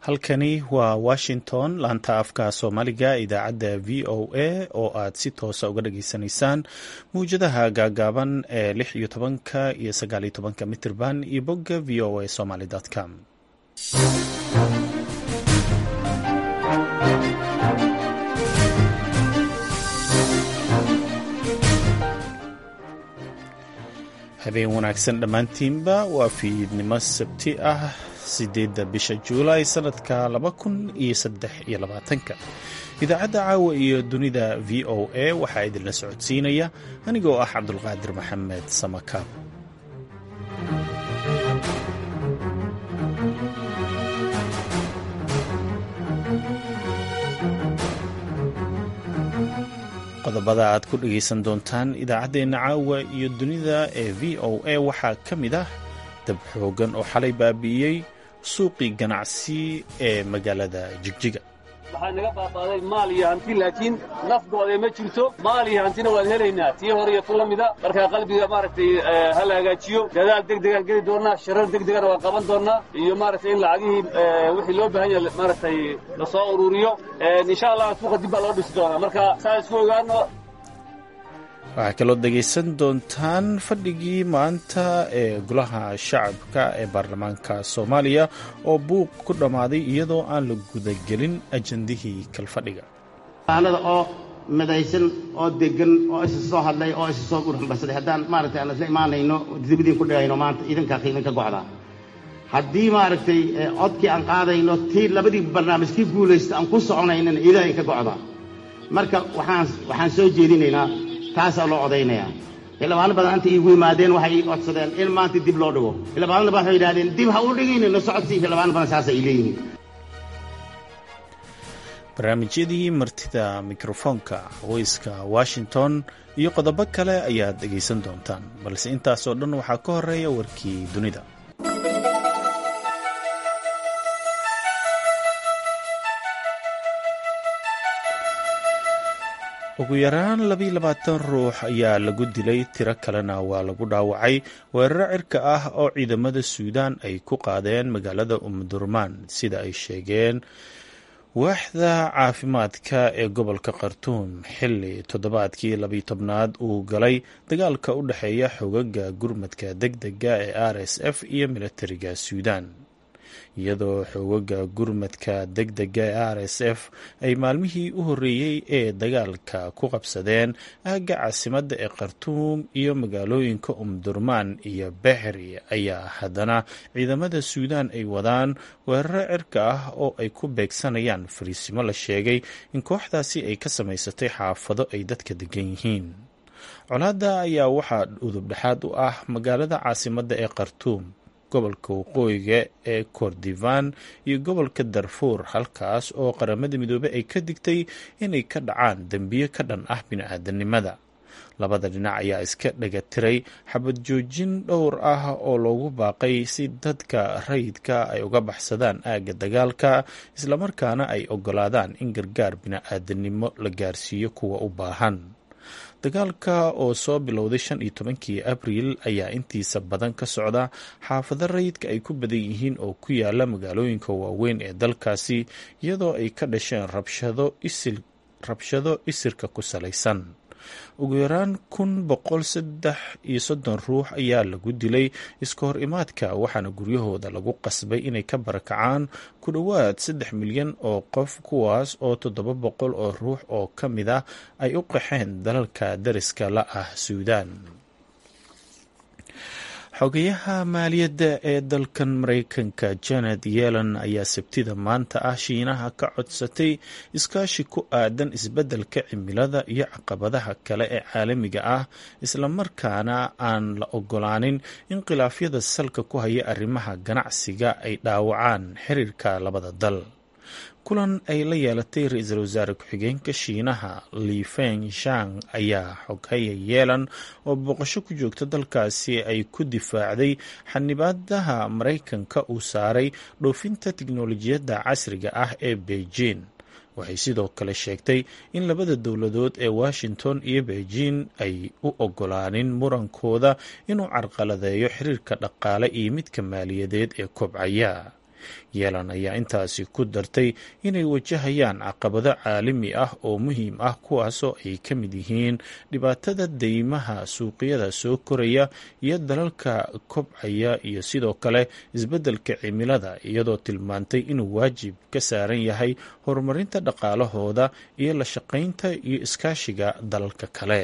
halkani waa washington laanta afka soomaaliga idaacadda v o a oo aad si toosa uga dhageysanaysaan mawjadaha gaagaaban ee lix iyo tobanka iyo sagaal iyo tobanka mitirban iyo bogga v o a somaly com habeen wanaagsan dhammaantiinba waa fiidnimo sabti ah sideedda bisha juulaay sanadka laba kun iyo saddex iyo labaatanka idaacadda caawa iyo dunida v o a waxaa idinla socodsiinaya anigoo ah cabdulqaadir maxamed samakaab qodobada aad ku dhegaysan doontaan idaacaddeenna caawa iyo dunida ee v o a waxaa ka mid ah dab xoogan oo xalay baabi'iyey suuqii ganacsi ee magaalada jigjiga waxaa naga baabaaday maal iyo hanti laakiin nafgooda ma jirto maal iyo hantina waan helaynaa tii hore iyo tu la mida markaa qalbiga maaragtay ha la hagaajiyo dadaal degdegaan geli doonnaa shirar degdegana waan qaban doonnaa iyo maaragtay in lacagihii wixii loo baahan yaha maaragtay la soo ururiyo insha allah suuqa dib baa loo dhisi doonaa marka saa isku ogaano waxaa kaloo dhegaysan doontaan fadhigii maanta ee golaha shacabka ee baarlamaanka soomaaliya oo buuq ku dhammaaday iyadoo aan la gudagelin ajandihii kalfadhiga aanada oo midaysan oo degan oo isa soo hadlay oo isa soo gurxambarsaday haddaan maaragtay aan isla imaanayno dibadiin ku dhigayno maanta idinkaa qiimin ka gocdaa haddii maaragtay codkii aan qaadayno tii labadii barnaamij kii guulaysta aan ku soconaynana ilaahay ka gocdaa marka waxaan waxaan soo jeedinaynaa taasaa loo odaynayaa xildhibaano badan anta iigu yimaadeen waxay ii codsadeen in maanta dib loo dhigo xildhibaanada ba waxay yidhahdeen dib ha u dhigayna la socodsii xildhibaano badan saasa ay leeyihiin barnaamijyadii martida mikrofoonka haweyska washington iyo qodobo kale ayaad dhegaysan doontaan balse intaasoo dhan waxaa ka horeeya warkii dunida ugu yaraan labiiyo labaatan ruux ayaa lagu dilay tiro kalena waa lagu dhaawacay weeraro cirka ah oo ciidamada suudaan ay ku qaadeen magaalada umdurmaan sida ay sheegeen waaxda caafimaadka ee gobolka khartuum xilli toddobaadkii labiyo tobnaad uu galay dagaalka u dhexeeya xogaga gurmadka deg dega ee r s f iyo militariga suudaan iyadoo xoogaga gurmadka deg dega ee r s f ay maalmihii u horreeyey ee dagaalka ku qabsadeen aagga caasimadda ee khartuum iyo magaalooyinka umdurmaan iyo bexri ayaa haddana ciidamada suudaan ay wadaan weeraro cirka ah oo ay ku beegsanayaan fariisimo la sheegay in kooxdaasi ay ka samaysatay xaafado ay dadka degan yihiin colaadda ayaa waxaa udubdhexaad u ah magaalada caasimadda ee khartuum gobolka waqooyiga ee kordifan iyo gobolka darfuur halkaas oo qaramada midoobey ay ka digtay inay ka dhacaan dembiyo ka dhan ah bini-aadanimada labada dhinac ayaa iska dhagatiray xabad joojin dhowr ah oo loogu baaqay si dadka rayidka ay uga baxsadaan aagga dagaalka islamarkaana ay ogolaadaan in gargaar bini-aadanimo la gaarsiiyo kuwa u baahan dagaalka oo soo bilowday shan iyo tobankii abriil ayaa intiisa badan ka socda xaafado rayidka ay ku badan yihiin oo ku yaala magaalooyinka waaweyn ee dalkaasi iyadoo ay ka dhasheen rabshado isirka ku salaysan ugu yaraan kun boqol saddex iyo soddon ruux ayaa lagu dilay iska hor imaadka waxaana guryahooda lagu qasbay inay ka barakacaan ku dhowaad saddex milyan oo qof kuwaas oo toddoba boqol oo ruux oo ka mid ah ay u qaxeen dalalka dariska la ah suudaan xogayaha maaliyadda ee dalkan maraykanka janet yellen ayaa sabtida maanta ah shiinaha ka codsatay iskaashi ku aadan isbeddelka cimilada iyo caqabadaha kale ee caalamiga ah islamarkaana aan la ogolaanin in khilaafyada salka ku haya arrimaha ganacsiga ay dhaawacaan xiriirka labada dal kulan ay la yeelatay ra-iisul wasaare ku-xigeenka shiinaha lifeng shang ayaa xoghaya yeelan oo booqasho ku joogta dalkaasi ay ku difaacday xanibaadaha maraykanka uu saaray dhoofinta tiknolojiyadda casriga ah ee beijing waxay sidoo kale sheegtay in labada dowladood ee washington iyo beijing ay u ogolaanin murankooda inuu carqaladeeyo xiriirka dhaqaale iyo midka maaliyadeed ee kobcaya yeelan ayaa intaasi ku dartay inay wajahayaan caqabado caalami ah oo muhiim ah kuwaasoo ay ka mid yihiin dhibaatada deymaha suuqyada soo koraya iyo dalalka kobcaya iyo sidoo kale isbeddelka cimilada iyadoo tilmaantay inuu waajib ka saaran yahay horumarinta dhaqaalahooda iyo la shaqaynta iyo iskaashiga dalalka kale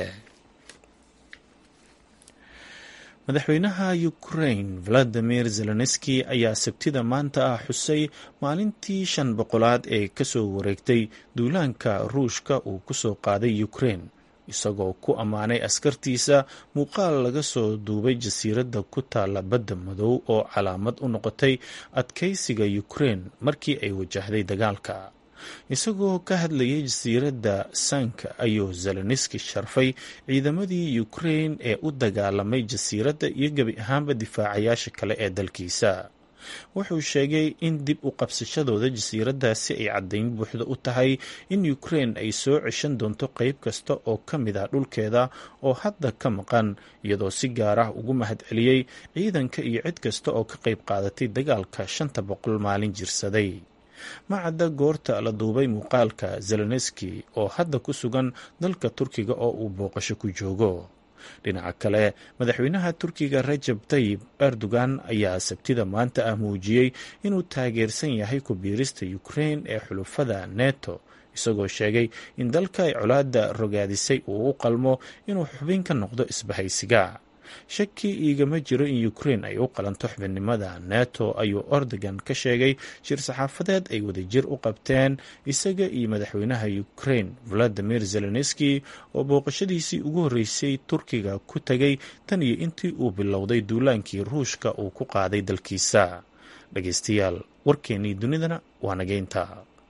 madaxweynaha ukraine valadimir zelenski ayaa sabtida maanta ah xusay maalintii shan boqolaad ee kasoo wareegtay duulaanka ruushka uu kusoo qaaday ukraine isagoo ku ammaanay askartiisa muuqaal laga soo duubay jasiiradda ku taalla badda madow oo calaamad u noqotay adkaysiga ukraine markii ay wajahday dagaalka isagoo ka hadlayay jasiiradda sanka ayuu zeleniski sharfay ciidamadii ukraine ee u dagaalamay jasiiradda iyo gebi ahaanba difaacayaasha kale ee dalkiisa wuxuu sheegay in dib u qabsashadooda jasiiraddaasi ay caddayn buuxda u tahay in ukraine ay soo ceshan doonto qeyb kasta oo ka mid ah dhulkeeda oo hadda ka maqan iyadoo si gaar ah ugu mahadceliyey ciidanka iyo cid kasta oo ka qayb qaadatay dagaalka shanta boqol maalin jirsaday macadda goorta la duubay muuqaalka zelenski oo hadda ku sugan dalka turkiga oo uu booqasho ku joogo dhinaca kale madaxweynaha turkiga rajab tayib erdogan ayaa sabtida maanta ah muujiyey inuu taageersan yahay ku biirista ukraine ee xulufada neto isagoo sheegay in dalka ay colaadda rogaadisay uu u qalmo inuu xubin ka noqdo isbahaysiga shaki iigama jiro in ukraine ay u qalanto xubinimada neto ayuu erdogan ka sheegay shir saxaafadeed ay wadajir u qabteen isaga iyo madaxweynaha ukraine valadimir zelenski oo booqashadiisii ugu horreysay turkiga ku tegay tan iyo intii uu bilowday duulaankii ruushka uu ku qaaday dalkiisa dhageystayaal warkeennii dunidana waa nageynta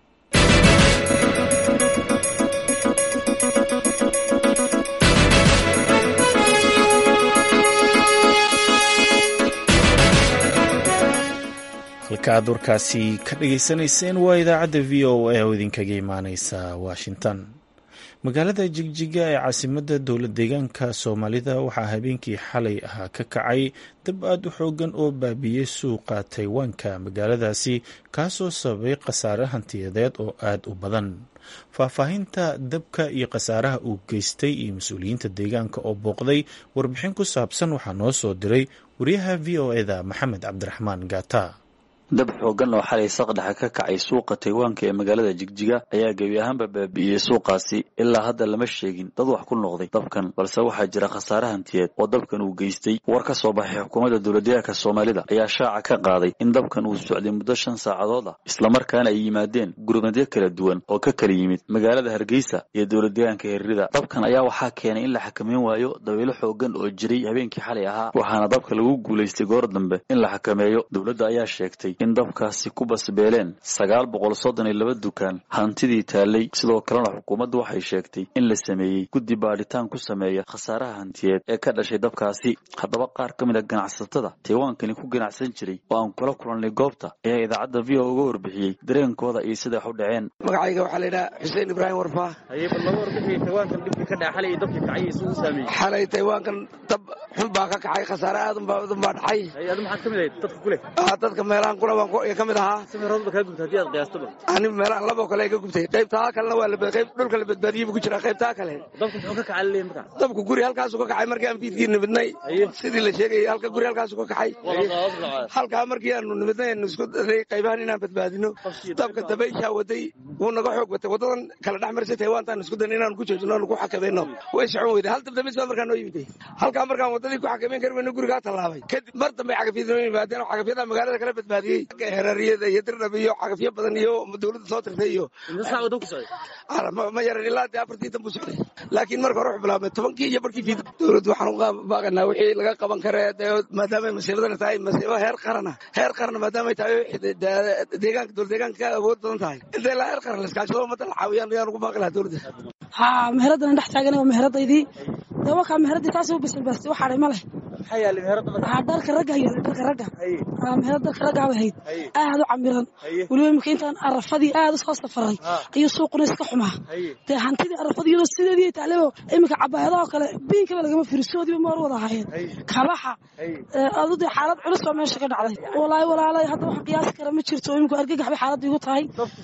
halka aad warkaasi ka dhageysanayseen waa idaacadda v o a oo idinkaga imaaneysa washington magaalada jigjiga ee caasimadda dowlad deegaanka soomaalida waxaa habeenkii xalay ahaa ka kacay dab aad u xoogan oo baabiiyey suuqa taywaanka magaaladaasi kaasoo sababay khasaare hantiyadeed oo aad u badan faahfaahinta dabka iyo khasaaraha uu geystay iyo mas-uuliyiinta deegaanka oo booqday warbixin ku saabsan waxaa noo soo diray wariyaha v o eda maxamed cabdiraxmaan gaata dab xoogan oo xalay saqdhexa ka kacay suuqa taywaanka ee magaalada jigjiga ayaa gebi ahaanba baabi'iyey suuqaasi ilaa hadda lama sheegin dad wax ku noqday dabkan balse waxaa jira khasaare hantiyeed oo dabkan uu geystay war ka soo baxay xukuumadda dowladdeegaanka soomaalida ayaa shaaca ka qaaday in dabkan uu socday muddo shan saacadood ah islamarkaana ay yimaadeen gurmadyo kala duwan oo ka kala yimid magaalada hargeysa iyo dowladdeegaanka herrida dabkan ayaa waxaa keenay in la xakameyn waayo dabaylo xoogan oo jiray habeenkii xalay ahaa waxaana dabka lagu guulaystay goor dambe in la xakameeyo dowladda ayaa sheegtay in dabkaasi ku basbeeleen sagaal boqol soddon iyo laba dukaan hantidii taallay sidoo kalena xukuumaddu waxay sheegtay in la sameeyey guddi baadhitaan ku sameeya khasaaraha hantiyeed ee ka dhashay dabkaasi haddaba qaar ka mid a ganacsatada taywaankani ku ganacsan jiray oo aan kula kulannay goobta ayaa idaacadda v o uga warbixiyey dareenkooda iyo siday wax u dhaceen magacayga waxaa laydhaha xuseen ibraahim warfaa xalay taywaankan dab xun baa ka kacay khasaare aad unbaa dhacay dadka meelahan kuna baan ka mid ahaa ani meelahan laboo kale iga gubtay qaybtaa kalena waa qayb dhulka la badbaadiyey buu ku jiraa qaybtaa kale dabku guri halkaasu ka kacay markii aan fiidkii nimidnay sidii la sheegayay halka guri halkaasu ka kacay halkaa markii aanu nimidnay aanu isku daray qaybahan inaan badbaadino dabka dabayshaa waday wuu naga xoog batay wadadan kala dhex marisay taywaantaan isku dayna inaanu ku joojino aanu ku xakamayno way socon weyday hal dabdamis baa markaa noo yimiday halkaa markaan wadadii ku xakamayn kari weyno gurigaa tallaabay kadib mar dambe cagafyada noo yimaadeen oo cagafyada magaalada kala badbaadiyey herariyada iyo dirdhab iyo cagafyo badan iyo dowladda soo tirtay iyo ma yaran ilaa dee afartii dan buu socday laakiin marka hore wuxuu bilaabmay tobankii iyo barkii fiid dowladdu waxaan uga baaqanaa wixii laga qaban kare maadaamay masiibadana tahay masiibo heer qarana heer qarana maadaamay tahay deegaanka dowlad deegaanka ka awood badan tahay inta ilaa heer qaran laskaashado ummadda la caawiyaan ayaan ugu baaqi lahaa dowladda haa meheradana dhex taagan waa meheradaydii dee wakaa meheradii taasi u bisilbaastay wax hadhay ma leh dharka ragga iyo dharka ragga meherad dharka ragga bay ahayd aad u camiran weliba imika intaan arafadii aad usoo safaray ayuu suuquna iska xumaa dee hantidii arafadii iyadoo sideedii taalebo iminka cabaayadaha kale biinkaba lagama firisoodiiba maar wada ahaayeen kabaxa adu dee xaalad culus baa meesha ka dhacday walaahi walaalay hadda waxaan qiyaasi kara ma jirto iminku argagax bay xaaladda igu tahay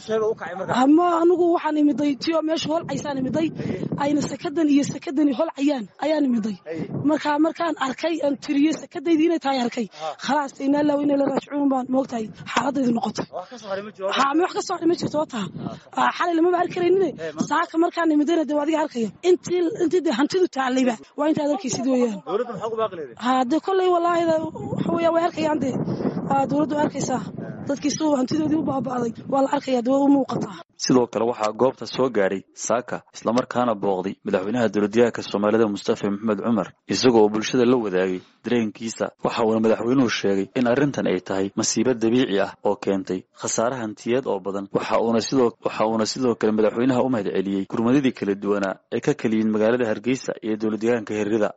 ma anigu waxaan imiday tiyo meesha holcaysaan imiday ayna sakadan iyo sakadani holcayaan ayaan imiday marka markaan arkay aan tiriyey sakadaydii inay tahay arkay khalaas inaa laaw inay la raajicuun baan moogtahay xaaladaydu noqotay ha ma wax ka soo ma jirto wata xalay lamaba arki karaynin saaka markaan imidayna dee adiga arkaya intii intii dee hantidu taalayba waa intaad arkaysid weeyaan ha dee kolley wallaahi waxa weeyaan way arkayaan dee dowladdu arkaysaa dadkii si hantidoodii u baaba'day waa la arkaya dee way u muuqataa sidoo kale waxaa goobta soo gaadhay saaka islamarkaana booqday madaxweynaha dowladyahanka soomaalida mustafa maxamed cumar isagoo oo bulshada la wadaagay dareenkiisa waxa uuna madaxweynuhu sheegay in arrintan ay tahay masiibo dabiici ah oo keentay khasaare hantiyeed oo badan waxa uuna sidoo waxa uuna sidoo kale madaxweynaha u mahad celiyey gurmadadii kala duwanaa ee ka kaliyin magaalada hargeysa iyo dowladyahanka herrida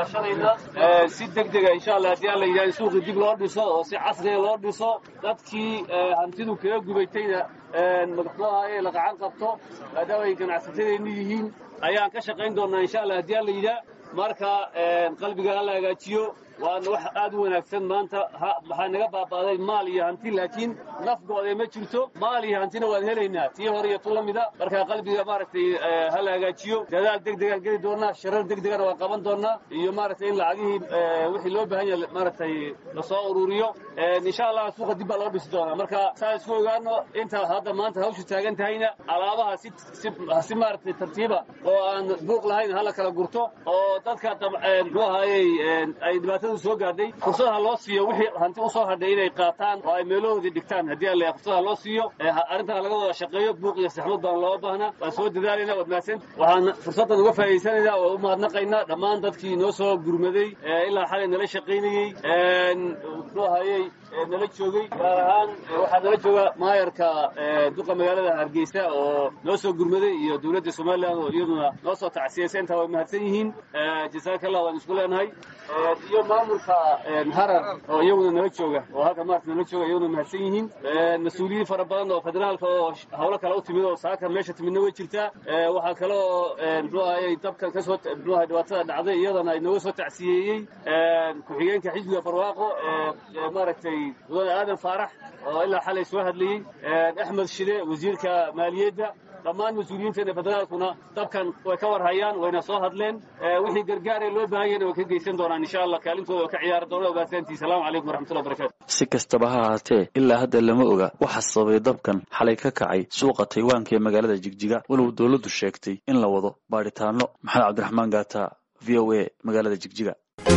si deg dega insha allah haddii aan la yidhaha in suuqii dib loo dhiso oo si casriga loo dhiso dadkii hantidu kaga gubaytayna madaxdaha ee la gacan qabto maadaama ay ganacsatadeennu yihiin ayaan ka shaqayn doonnaa insha allah haddii aan la yidhaah marka qalbiga ha la hagaajiyo waana wax aad u wanaagsan maanta waxaa naga baaba'day maal iyo hanti laakiin nafgoodee ma jirto maal iyo hantina waan helaynaa tii hore iyo tu la mida marka qalbiga maaragtay ha la hagaajiyo dadaal deg degaan geli doonnaa sharar deg degana waan qaban doonnaa iyo maaragtay in lacagihii wixii loo baahan yahay maaragtay lasoo ururiyo insha allah suuqa dib baa loo dhisi doonaa marka saa isku ogaano inta hadda maanta hawshu taagan tahayna alaabaha si si maaragtay tartiiba oo aan buuq lahayn hala kala gurto oo dadka muxuu ahaayey ay dhibaatada soo gaadhay fursadaha loo siiyo wixii hanti usoo hadhay inay qaataan oo ay meelahoodii dhigtaan haddii alla fursadaha loo siiyo arrintaa laga wada shaqeeyo buuq iyo saxmad baan looga baahnaa waan soo dadaalayna waad mahadsan waxaan fursaddan uga faa'idaysanaynaa oo u mahadnaqaynaa dhammaan dadkii noo soo gurmaday ilaa xalay nala shaqaynayey muxuu ahayey nala joogay gaar ahaan waxaa nala jooga maayarka duqa magaalada hargeysa oo noo soo gurmaday iyo dowladda somalilan oo iyaduna noo soo tacsiyaysa intaa way mahadsan yihiin jasaakallah waan isku leenahay iyo maamulka harar oo iyaguna nala jooga oo halka maarta nala jooga iyaguna mahadsan yihiin mas-uuliyiin fara badan oo federaalka oo hawlo kale u timid oo saaka meesha timidna way jirtaa waxaa kale oo muxuu ahayey dabkan kasoo muxuu ahay dhibaatada dhacday iyadana ay nooga soo tacsiyeeyey ku-xigeenka xisbiga barwaaqo maaragtay mudane aadan faarax oo ilaa xalay soo hadlayey axmed shide wasiirka maaliyadda dhammaan mas-uuliyiinteena federaalkuna dabkan way ka war hayaan wayna soo hadleen wixii gargaaree loo baahan yahna way ka geysan doonaan insha allah kaalintooda oo ka ciyaari doona ogaasantii salaamu calaykum waraxmatullahi barakatu si kastaba ha ahaatee ilaa hadda lama oga waxa sababay dabkan xalay ka kacay suuqa taywaanka ee magaalada jigjiga walow dowladdu sheegtay in la wado baadhitaano maxamed cabdiraxmaan gaata v o a magaalada jigjiga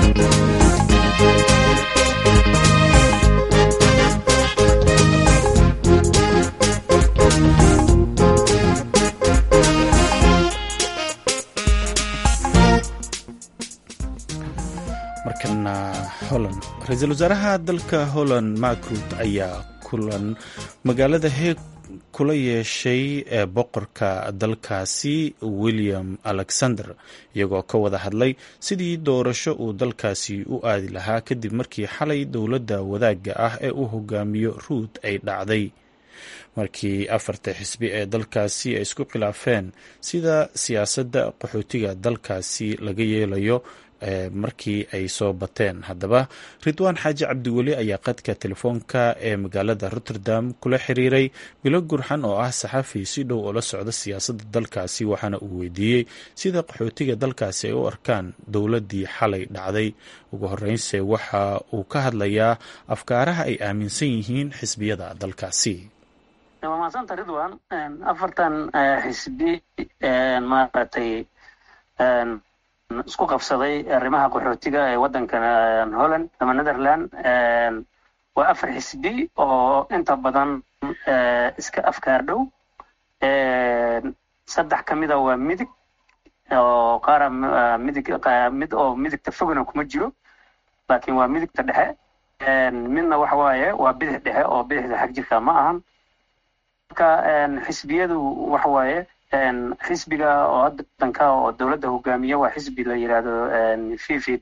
markana holland ra-iisul wasaaraha dalka holland mark ruut ayaa kulan magaalada heeg kula yeeshay ee boqorka dalkaasi william alexander iyagoo ka wada hadlay sidii doorasho uu dalkaasi u aadi lahaa kadib markii xalay dowladda wadaagga ah ee uu hogaamiyo ruut ay dhacday markii afarta xisbi ee dalkaasi ay isku khilaafeen sida siyaasadda qaxootiga dalkaasi laga yeelayo markii ay soo bateen haddaba ridwaan xaaji cabdiweli ayaa qadka telefoonka ee magaalada rotterdam kula xiriiray bilo gurxan oo ah saxafi si dhow oo la socda siyaasadda dalkaasi waxaana uu weydiiyey sida qaxootiga dalkaasi ay u arkaan dowladdii xalay dhacday ugu horeynse waxa uu ka hadlayaa afkaaraha ay aaminsan yihiin xisbiyada dalkaasi waa mahadsanta ridwan afartan xisbi maaragtay isku qabsaday arrimaha qaxootiga ee waddankan holland ama netherland waa afar xisbi oo inta badan iska afkaar dhow saddex ka mida waa midig oo qaara midig mid oo midigta fogna kuma jiro laakiin waa midigta dhexe midna waxa waaye waa bidix dhexe oo bidixda xag jirka ma ahan marka xisbiyadu waxa waaye xisbiga oo hadda danka oo dowladda hogaamiya waa xisbi la yidhaahdo v v d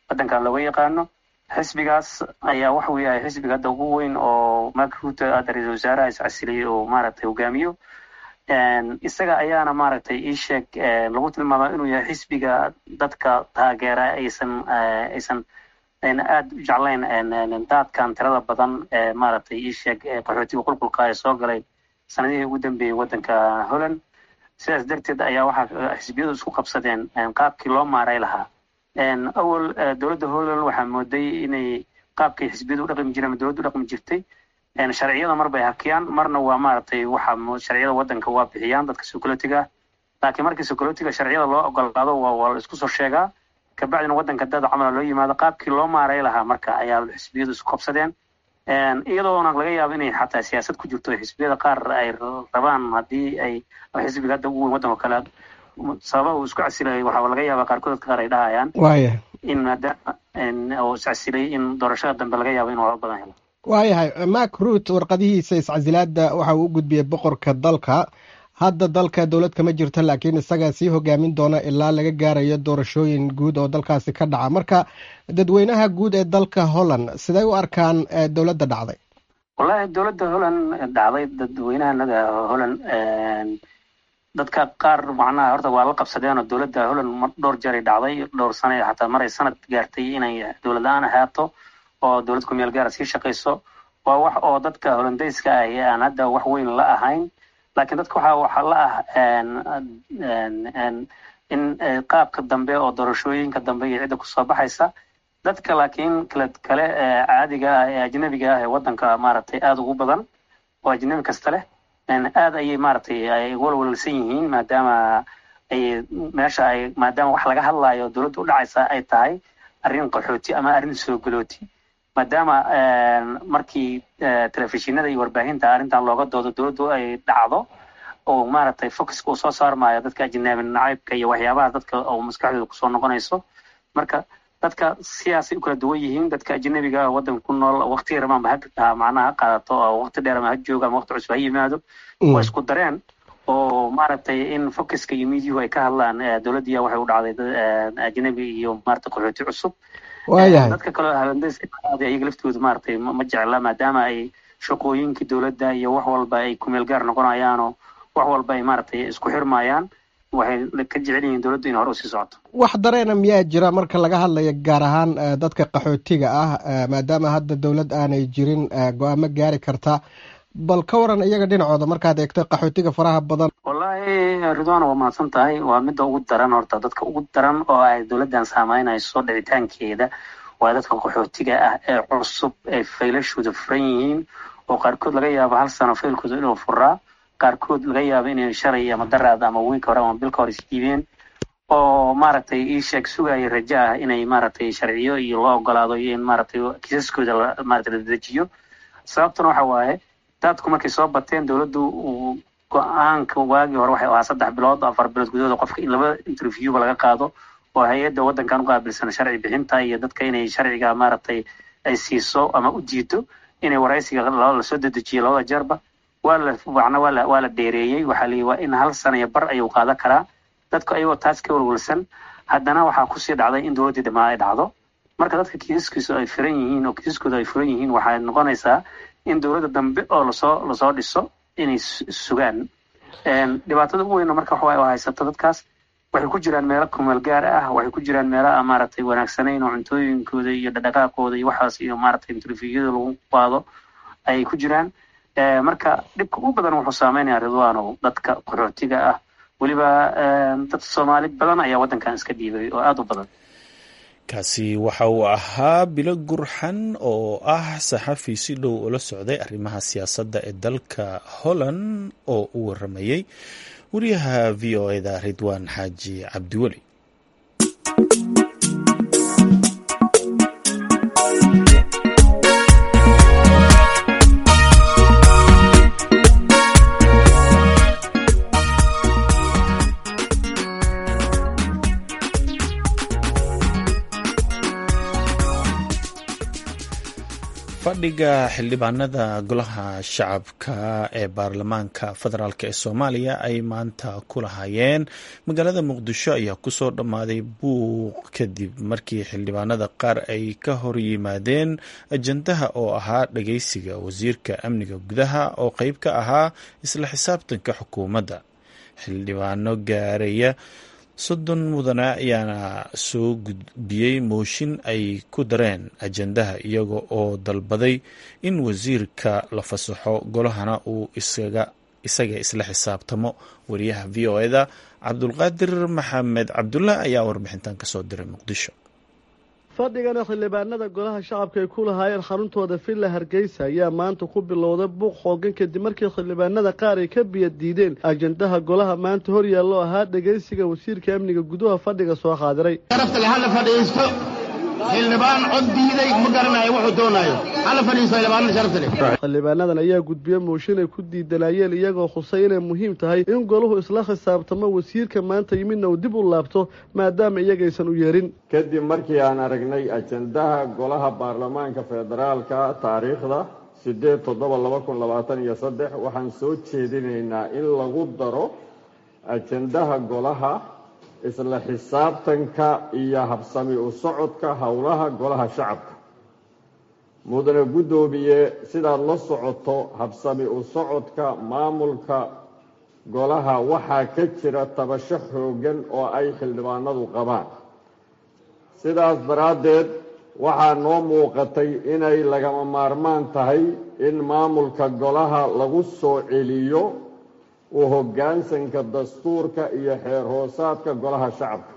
waddankan looga yaqaano xisbigaas ayaa waxa uu yahay xisbiga hadda ugu weyn oo mark ruto hadda ra-iisul wasaaraha iscasiliyey oo maaragtay hogaamiyo isaga ayaana maaragtay ii sheeg lagu tilmaama inuu yahay xisbiga dadka taageera aysan aysan aad u jeclayn daadkan tirada badan ee maaragtay ii sheeg qaxootiga qulqulka ee soo galay sanadihii ugu dambeeyey waddanka holland sidaas darteed ayaa waxaa xisbiyadu isku qabsadeen qaabkii loo maaray lahaa awal dowladda holland waxaa mooday inay qaabkii xisbiyadu u dhaqmi jireen ama dowladdu u dhaqmi jirtay sharciyada mar bay hakiyaan marna waa maaragtay waxa sharciyada waddanka waa bixiyaan dadka sokolotiga laakiin markii sokolotiga sharciyada loo ogolaado waa waa la isku soo sheegaa kabacdina waddanka dad camala loo yimaado qaabkii loo maaray lahaa marka ayaa xisbiyadu isku qabsadeen iyadoona laga yaabo inay xataa siyaasad ku jirto xisbiyada qaar ay rabaan haddii ay xisbiga hadda ugu weyn waddanka kale sababa uu isku casilay waxaa laga yaabaa qaarkood dadka qaar ay dhahayaan in maadaama uu iscasilay in doorashada dambe laga yaabo inuu badan helo waayahay mak ruut warqadihiisa iscasilaada waxa uu u gudbiyey boqorka dalka hadda dalka dowlad kama jirto laakiin isagaa sii hogaamin doona ilaa laga gaarayo doorashooyin guud oo dalkaasi ka dhaca marka dadweynaha guud ee dalka holland siday u arkaan dowladda dhacday wallahi dowladda holland dhacday dadweynahanada holland dadka qaar macnaha horta waa la qabsadeen oo dowladda holland dhowr jeeray dhacday dhowr sane xataa maray sanad gaartay inay dowlad la-aan ahaato oo dowlad ku meel gaara sii shaqayso waa wax oo dadka hollandayska ahi aan hadda wax weyn la ahayn laakiin dadka waxaa waxaa la ah in qaabka dambe oo doorashooyinka dambe iyo cidda kusoo baxaysa dadka laakiin kale kale caadiga ah ee ajnabiga ah ee waddanka maaragtay aada ugu badan oo ajnabi kasta leh aad ayay maaragtay ay walwalsan yihiin maadaama ay meesha ay maadaama wax laga hadlayo dowladda u dhacaysa ay tahay arrin qaxooti ama arrin soo galooti maadaama markii telefishinada iyo warbaahinta arrintan looga doodo dowladdu ay dhacdo oo maaragtay focuska uu soo saarmayo dadka ajnabi nacaybka iyo waxyaabaha dadka oo maskaxdooda kusoo noqonayso marka dadka siyaasay u kala duwan yihiin dadka ajnabiga waddanka ku nool waqti yar amaanba ha macnaha ha qaadato oo waqti dheer ama ha joogo ama waqti cusub ha yimaado waa isku dareen oo maaragtay in focuska iyo miidiyuhu ay ka hadlaan dowladdiya waxay u dhacday ajnabi iyo maaragtay qaxooti cusub dadka kaleo halandayska iyaga laftooda maaragtay ma jecla maadaama ay shaqooyinkii dowladda iyo wax walba ay kumeel gaar noqonayaanoo wax walba ay maaragtay isku xirmayaan waxay ka jecel yihiin dowladdu in hore usii socoto wax dareena miyaa jira marka laga hadlayo gaar ahaan dadka qaxootiga ah maadaama hadda dowlad aanay jirin go-aamo gaari karta bal ka waran iyaga dhinacooda markaad eegto qaxootiga faraha badan wallaahi ridwana waa mahadsan tahay waa midda ugu daran horta dadka ugu daran oo ay dowladdan saameynayso dhicitaankeeda waa dadka qaxootiga ah ee cusub ee faylashooda furan yihiin oo qaarkood laga yaabo hal sano faylkooda inuu furaa qaarkood laga yaabo inay shalay ama daraad ama wiilka hore ama bilka hore isdiibeen oo maaragtay ii sheeg sugaya rajo ah inay maaragtay sharciyo iyo loo ogolaado iyo in maaragtay kiisaskooda maaragtay la dedejiyo sababtuna waxa waaye dadku markay soo bateen dowladdu uu go-aanka waagii hore waxay ahaa saddex bilood afar bilood gudahooda qofka in laba interviewba laga qaado oo hay-adda waddankan u qaabilsan sharci bixinta iyo dadka inay sharciga maaragtay ay siiso ama u diido inay waraysiga lasoo dedejiyo labada jeerba waa la macna waa la waa la dheereeyey waxaa la waa in hal sana iyo bar ayuu qaadan karaa dadku ayagoo taas ka walwalsan haddana waxaa kusii dhacday in dowladdii dhamaa ay dhacdo marka dadka kiisaskiisu ay furan yihiin oo kiisaskooda ay furan yihiin waxay noqonaysaa in dowladda dambe oo lasoo lasoo dhiso inay sugaan dhibaatada ugu weyna marka waxa oo haysata dadkaas waxay ku jiraan meelo kumeel gaar ah waxay ku jiraan meelo aan maaragtay wanaagsanayn oo cuntooyinkooda iyo dhaqdhaqaaqooda iyo waxaas iyo maaragtay interviewada lagu qaado ayay ku jiraan marka dhibka ugu badan wuxuu saameynaya ridwaanow dadka qaxootiga ah weliba dad soomaali badan ayaa waddankan iska dhiibay oo aada u badan kaasi waxa uu ahaa bilo gurxan oo ah saxafi si dhow ula socday arrimaha siyaasadda ee dalka holland oo u waramayey wariyaha v o eda ridwaan xaaji cabdiweli fadhiga xildhibaanada golaha shacabka ee baarlamaanka federaalk ee soomaaliya ay maanta ku lahaayeen magaalada muqdisho ayaa kusoo dhammaaday buuq kadib markii xildhibaanada qaar ay ka hor yimaadeen ajandaha oo ahaa dhageysiga wasiirka amniga gudaha oo qeyb ka ahaa isla xisaabtanka xukuumadda xildhibaano gaaraya soddon mudane ayaana soo gudbiyey mooshin ay ku dareen ajandaha iyaga oo dalbaday in wasiirka la fasaxo golahana uu isaga isla xisaabtamo wariyaha v o eda cabdulqaadir maxamed cabdulah ayaa warbixintan kasoo diray muqdisho fadhigana xildhibaanada golaha shacabka ay ku lahaayeen xaruntooda villa hargeysa ayaa maanta ku bilowday buuq xoogan kadib markii xildhibaanada qaar ay ka biya diideen ajandaha golaha maanta hor yaallo ahaa dhegaysiga wasiirka amniga gudaha fadhiga soo xaadiray sharafta hala fadhiisto xildhibaan cod diiday ma garanayo wuxuu doonayo hala fadhiisto xildhibaanada sharafta leh xildhibaanadan ayaa gudbiye mooshin ay ku diidanayeen iyagoo khusay inay muhiim tahay in golahu isla khisaabtamo wasiirka maanta yimidna uu dib u laabto maadaama iyagaysan u yeerin kadib markii aan aragnay ajandaha golaha baarlamaanka federaalka taariikhda siddeed toddoba laba kun labaatan iyo saddex waxaan soo jeedinaynaa in lagu daro ajandaha golaha isla xisaabtanka iyo habsami u socodka howlaha golaha shacabka mudane guddoomiye sidaad la socoto habsami u socodka maamulka golaha waxaa ka jira tabasho xooggan oo ay xildhibaanadu qabaan sidaas daraaddeed waxaa noo muuqatay inay lagama maarmaan tahay in maamulka golaha lagu soo celiyo u hoggaansanka dastuurka iyo xeer hoosaadka golaha shacabka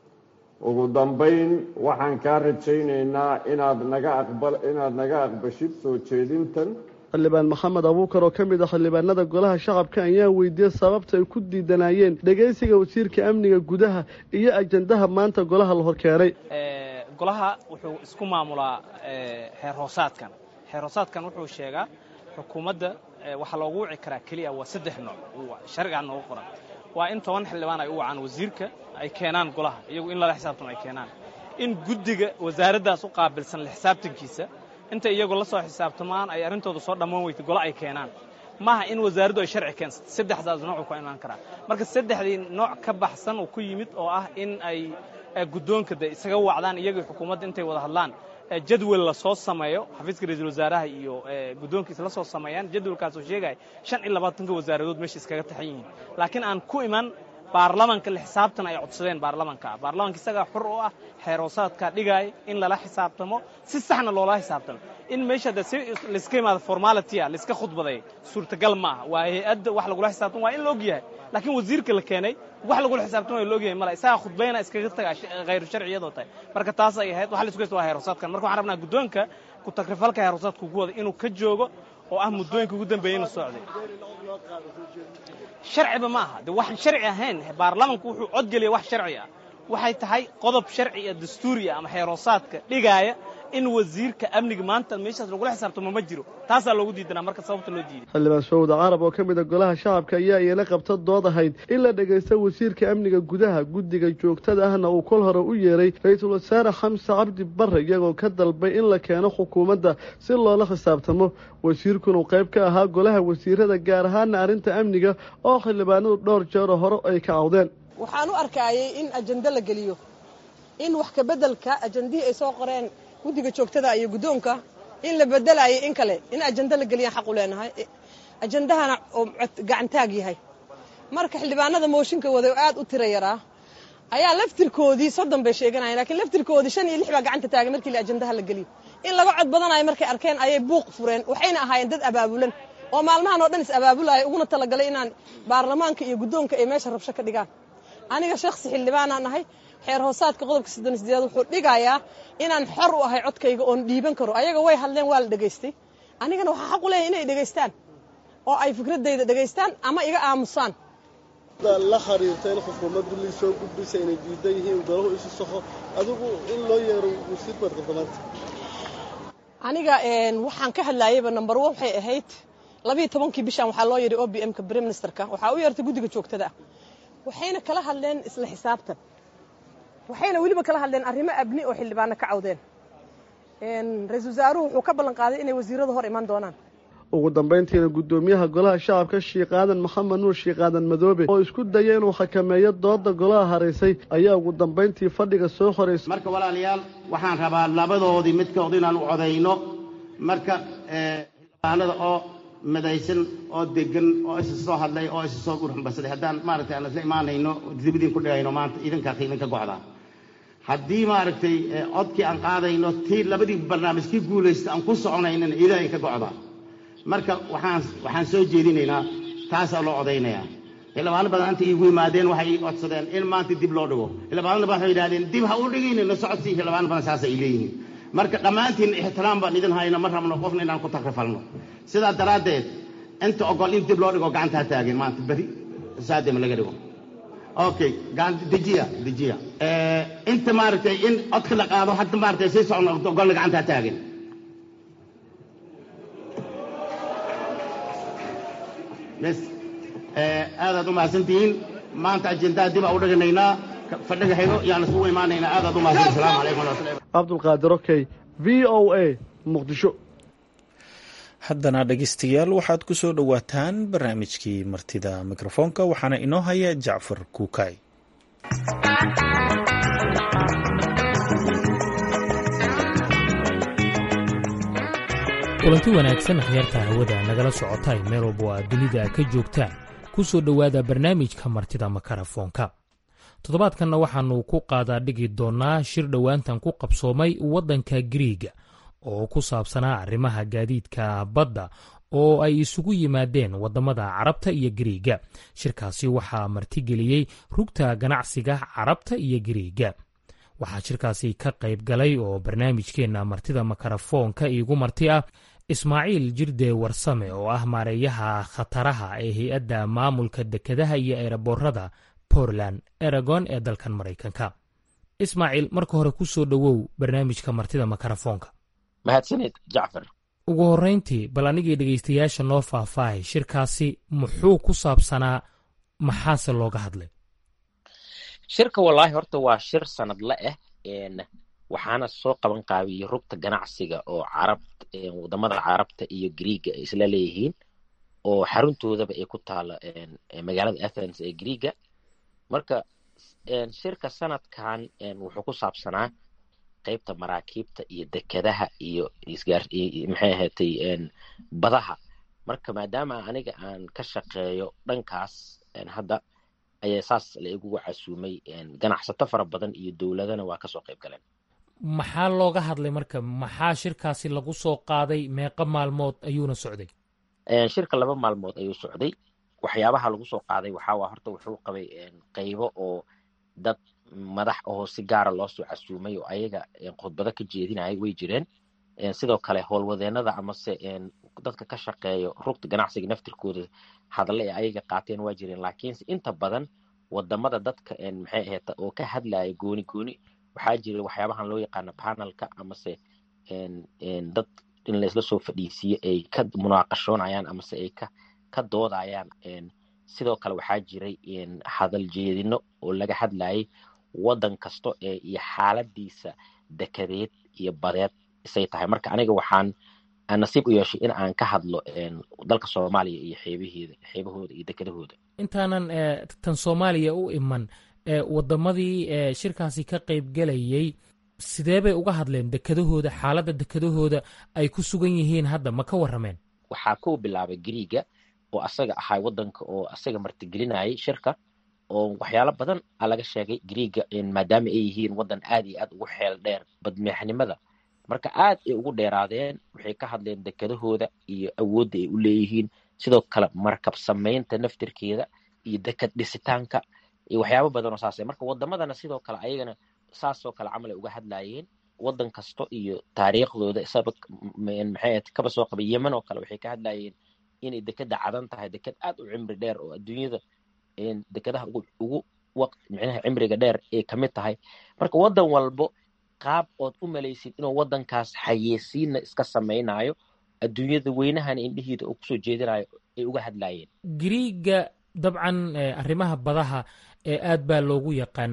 ugu dambayn waxaan kaa rajaynaynaa inaad naga aqba inaad naga aqbashid soo jeedintan xildhibaan maxamed abuukar oo ka mid ah xildhibaanada golaha shacabka ayaa weydiiyey sababta ay ku diidanayeen dhegaysiga wasiirka amniga gudaha iyo ajandaha maanta golaha la horkeenay golaha wuxuu isku maamulaa xeer hoosaadkan xeer hoosaadkan wuxuu sheegaa xukuumadda waxaa loogu wici karaa keliya waa saddex nooc sharcigaa noogu qoran waa in toban xildhibaan ay u wacaan wasiirka ay keenaan golaha iyagu in lala xisaabtamo ay keenaan in guddiga wasaaraddaas u qaabilsan la xisaabtankiisa inta iyagoo la soo xisaabtamaan ay arrintooda soo dhammaan weyta golo ay keenaan maaha in wasaaraddu ay sharci keensato saddexdaas noocuu ku imaan karaa marka saddexdii nooc ka baxsan uu ku yimid oo ah in ay guddoonka de isaga wacdaan iyagii xukuumadda intay wada hadlaan jadwal la soo sameeyo xafiiska ra-iisul wasaaraha iyo guddoonkiisa la soo sameeyaan jadwalkaasoo sheegaya shan iyo labaatanka wasaaradood meesha iskaga taxan yihiin laakiin aan ku iman baarlamanka la xisaabtan ay codsadeen baarlamanka baarlamanka isagaa xur u ah xeeroosaadkaa dhigaaya in lala xisaabtamo si saxna loola xisaabtamo in meesha de si layska imaado formalitya layska khudbaday suurtagal ma aha waa hay-adda wax lagula xisaabtamo waa in la og yahay laakiin wasiirka la keenay wax lagula xisaabtamo waa la og yahay mala isagaa khudbayna iskaga taga khayru sharci iyadoo tahay marka taas ay ahayd waxa la isku haysta waa heeroosaadkan marka waxaan rabnaa guddoonka ku takrifalka heeroosaadka ugu wada inuu ka joogo oo ah muddooyinka ugu dambeeyeyna socday sharciba ma aha de waxaan sharci ahayn baarlamanku wuxuu codgeliya wax sharci ah waxay tahay qodob sharci iyo dastuuriya ama xeeroosaadka dhigaaya in wasiirka amniga maanta meeshaas lagula xisaabtamo ma jiro taasaa loogu diidanaa marka sababta loo diiday xildhibaan sawda carab oo ka mid a golaha shacabka ayaa iyana qabta dood ahayd in la dhegaysto wasiirka amniga gudaha guddiga joogtada ahna uu kol hore u yeeray ra-iisul wasaare xamse cabdi barre iyagoo ka dalbay in la keeno xukuumadda si loola xisaabtamo wasiirkuna uu qayb ka ahaa golaha wasiirada gaar ahaana arrinta amniga oo xildhibaanadu dhowr jeero hore ay ka cawdeen waxaan u arkaayay in ajando la geliyo in wax kabeddelka ajandihii ay soo qoreen guddiga joogtada iyo guddoonka in la bedelayo in kale in ajando la geliyaan xaq u leenahay ajandahana oo gacantaag yahay marka xildhibaanada mooshinka waday oo aad u tira yaraa ayaa laftirkoodii soddon bay sheeganayeen lakiin laftirkoodii shan iyo lix baa gacanta taagay markii la ajandaha la geliyo in laga cod badanayo markay arkeen ayay buuq fureen waxayna ahaayeen dad abaabulan oo maalmahan oo dhan is abaabulaya uguna talagalay inaan baarlamaanka iyo guddoonka ay meesha rabsho ka dhigaan aniga shakhsi xildhibaanaan ahay xeer hoosaadka qodobka soddon sideed wuxuu dhigayaa inaan xor u ahay codkayga oon dhiiban karo ayaga way hadleen waa la dhegaystay anigana waxaa xaq u leeyahay inay dhegaystaan oo ay fikradayda dhegaystaan ama iga aamusaan la xiriirta in xukuumaddu lii soo gudbisa inay diidan yihiin golahu isu saxo adigu in loo yeero wasiir baad qabta maanta aniga waxaan ka hadlaayayba number one waxay ahayd labiiyo tobankii bishan waxaa loo yeedhay o b m ka prime ministerka waxaa u yeertay guddiga joogtada ah waxayna kala hadleen isla xisaabtan waxayna weliba kala hadleen arrimo abni oo xildhibaano ka cawdeen ra-iisul wasaaruhu wuxuu ka ballan qaaday inay wasiirada hor iman doonaan ugu dambayntiina guddoomiyaha golaha shacabka sheekh aadan maxamed nuur sheekh aadan madoobe oo isku daya inuu xakameeyo dooda golaha haraysay ayaa ugu dambayntii fadhiga soo horeysay marka walaalayaal waxaan rabaa labadoodii midkood inaan u codayno marka xildhibaanada oo midaysan oo degan oo isa soo hadlay oo isa soo urxambasaday haddaan maaragtay aan isla imaanayno dibadiin ku dhigayno maanta idinkaa qiiminka gocdaa haddii maaragtay codkii aan qaadayno tii labadii barnaamij kii guulaysta aan ku soconaynana ilaahay ka gocdaa marka waxaan waxaan soo jeedinaynaa taasaa loo codaynayaa xildhibaano badan inta iigu yimaadeen waxay ii codsadeen in maanta dib loo dhigo xildhibaanada badan waxay yidhahdeen dib ha u dhigaynina socodsii xildhibaano badan saas ay leeyihiin marka dhammaantiin ixtiraam baan idin hayno ma rabno qofna inaan ku takrifalno sidaa daraaddeed inta ogol in dib loo dhigo gacantaa taagen maanta beri saadema laga dhigo okay dejiya dejiya inta maaragtay in codka la qaado hadda maaragtay sii socno ogolna gacantaa taagen bes aadaad u mahadsantihiin maanta ajendaa dib aa u dhiganaynaa fadhiga xigo yaan isugu imaanaynaa aadaad u mahadsan asalaamu calaykum waraxmatullahi cabdulqaadir okey v o a muqdisho haddana dhegeystayaal waxaad ku soo dhowaataan barnaamijkii martida mikrofoonka waxaana inoo haya jacfar kuukay kulanti wanaagsan akhyaarta hawada nagala socotay meel walba oo aad dunida ka joogtaan ku soo dhowaada barnaamijka martida makarafoonka toddobaadkanna waxaannu ku qaadaa dhigi doonnaa shir dhowaantan ku qabsoomay waddanka giriiga oo ku saabsanaa arrimaha gaadiidka badda oo ay isugu yimaadeen waddamada carabta iyo giriiga shirkaasi waxaa martigeliyey rugta ganacsiga carabta iyo giriiga waxaa shirkaasi ka qayb galay oo barnaamijkeenna martida makarafoonka iigu marti ah ismaaciil jirde warsame oo ah maareeyaha khataraha ee hay-adda maamulka dekedaha iyo eeraboorada portland eragon ee dalkan maraykanka ismaaciil marka hore ku soo dhowow barnaamijka martida makarafoonka mahadsanid jacfar ugu horrayntii bal anigii dhegaystayaasha noo faahfaahay shirkaasi muxuu ku saabsanaa maxaase looga hadlay shirka wallaahi horta waa shir sanadle ah waxaana soo qaban qaabiyey rugta ganacsiga oo carab wadamada carabta iyo griiga ay isla leeyihiin oo xaruntoodaba ay ku taalo magaalada athens ee griiga marka shirka sanadkan wuxuu ku saabsanaa qaybta maraakiibta iyo dekedaha iyo maxay ahaatay badaha marka maadaama aniga aan ka shaqeeyo dhankaas hadda ayaa saas la igugu casuumay ganacsato fara badan iyo dowladana waa kasoo qayb galeen maxaa looga hadlay marka maxaa shirkaasi lagu soo qaaday meeqa maalmood ayuuna socday shirka laba maalmood ayuu socday waxyaabaha lagu soo qaaday waxaa horta wuxuu qabay qaybo oo dad madax oo si gaara loo soo casuumay oo ayaga khudbado ka jeedinaya way jireen sidoo kale howlwadeenada amase dadka ka shaqeeyo rugta ganacsiga naftirkooda hadale ee ayaga qaateen waa jireen laakiinse inta badan wadamada dadka maxay ahayd oo ka hadlaya gooni gooni waxaa jira waxyaabahan loo yaqaano panelka amase dad in laisla soo fadhiisiyo ay ka munaaqashoonayaan amase ay ka ka doodayaan sidoo kale waxaa jiray hadal jeedino oo laga hadlayay waddan kasto ee iyo xaaladiisa dekedeed iyo badeed isay tahay marka aniga waxaan nasiib u yeeshay in aan ka hadlo dalka soomaaliya iyo xeebaheeda xeebahooda iyo dekedahooda intaanan tan soomaaliya u iman wadamadii shirkaasi ka qaybgelayay sidee bay uga hadleen dekedahooda xaaladda dekedahooda ay ku sugan yihiin hadda ma ka warrameen waxaa ku bilaabay griiga oo asaga ahaa waddanka oo asaga martigelinayay shirka oo waxyaalo badan a laga sheegay griiga maadaama ay yihiin waddan aad iyo aad ugu xeel dheer badmeexnimada marka aad ay ugu dheeraadeen waxay ka hadleen dekedahooda iyo awoodda ay u leeyihiin sidoo kale markab samaynta naftirkeeda iyo deked dhisitaanka iyo waxyaabo badan oo saase marka wadamadana sidoo kale ayagana saasoo kale camal ay uga hadlayeen waddan kasto iyo taariikhdooda isaba maxay kaba soo qabay yemen oo kale waxay ka hadlayeen inay dekeda cadan tahay deked aad u cimri dheer oo adduunyada dekedaha ugu waqt micnaha cimriga dheer ay kamid tahay marka waddan walbo qaab ood u malaysid inuu waddankaas xayeysiinna iska samaynayo adduunyada weynahana indhihiida uu kusoo jeedinayo ay uga hadlayeen griiga dabcan arrimaha badaha ee aad baa loogu yaqaanaa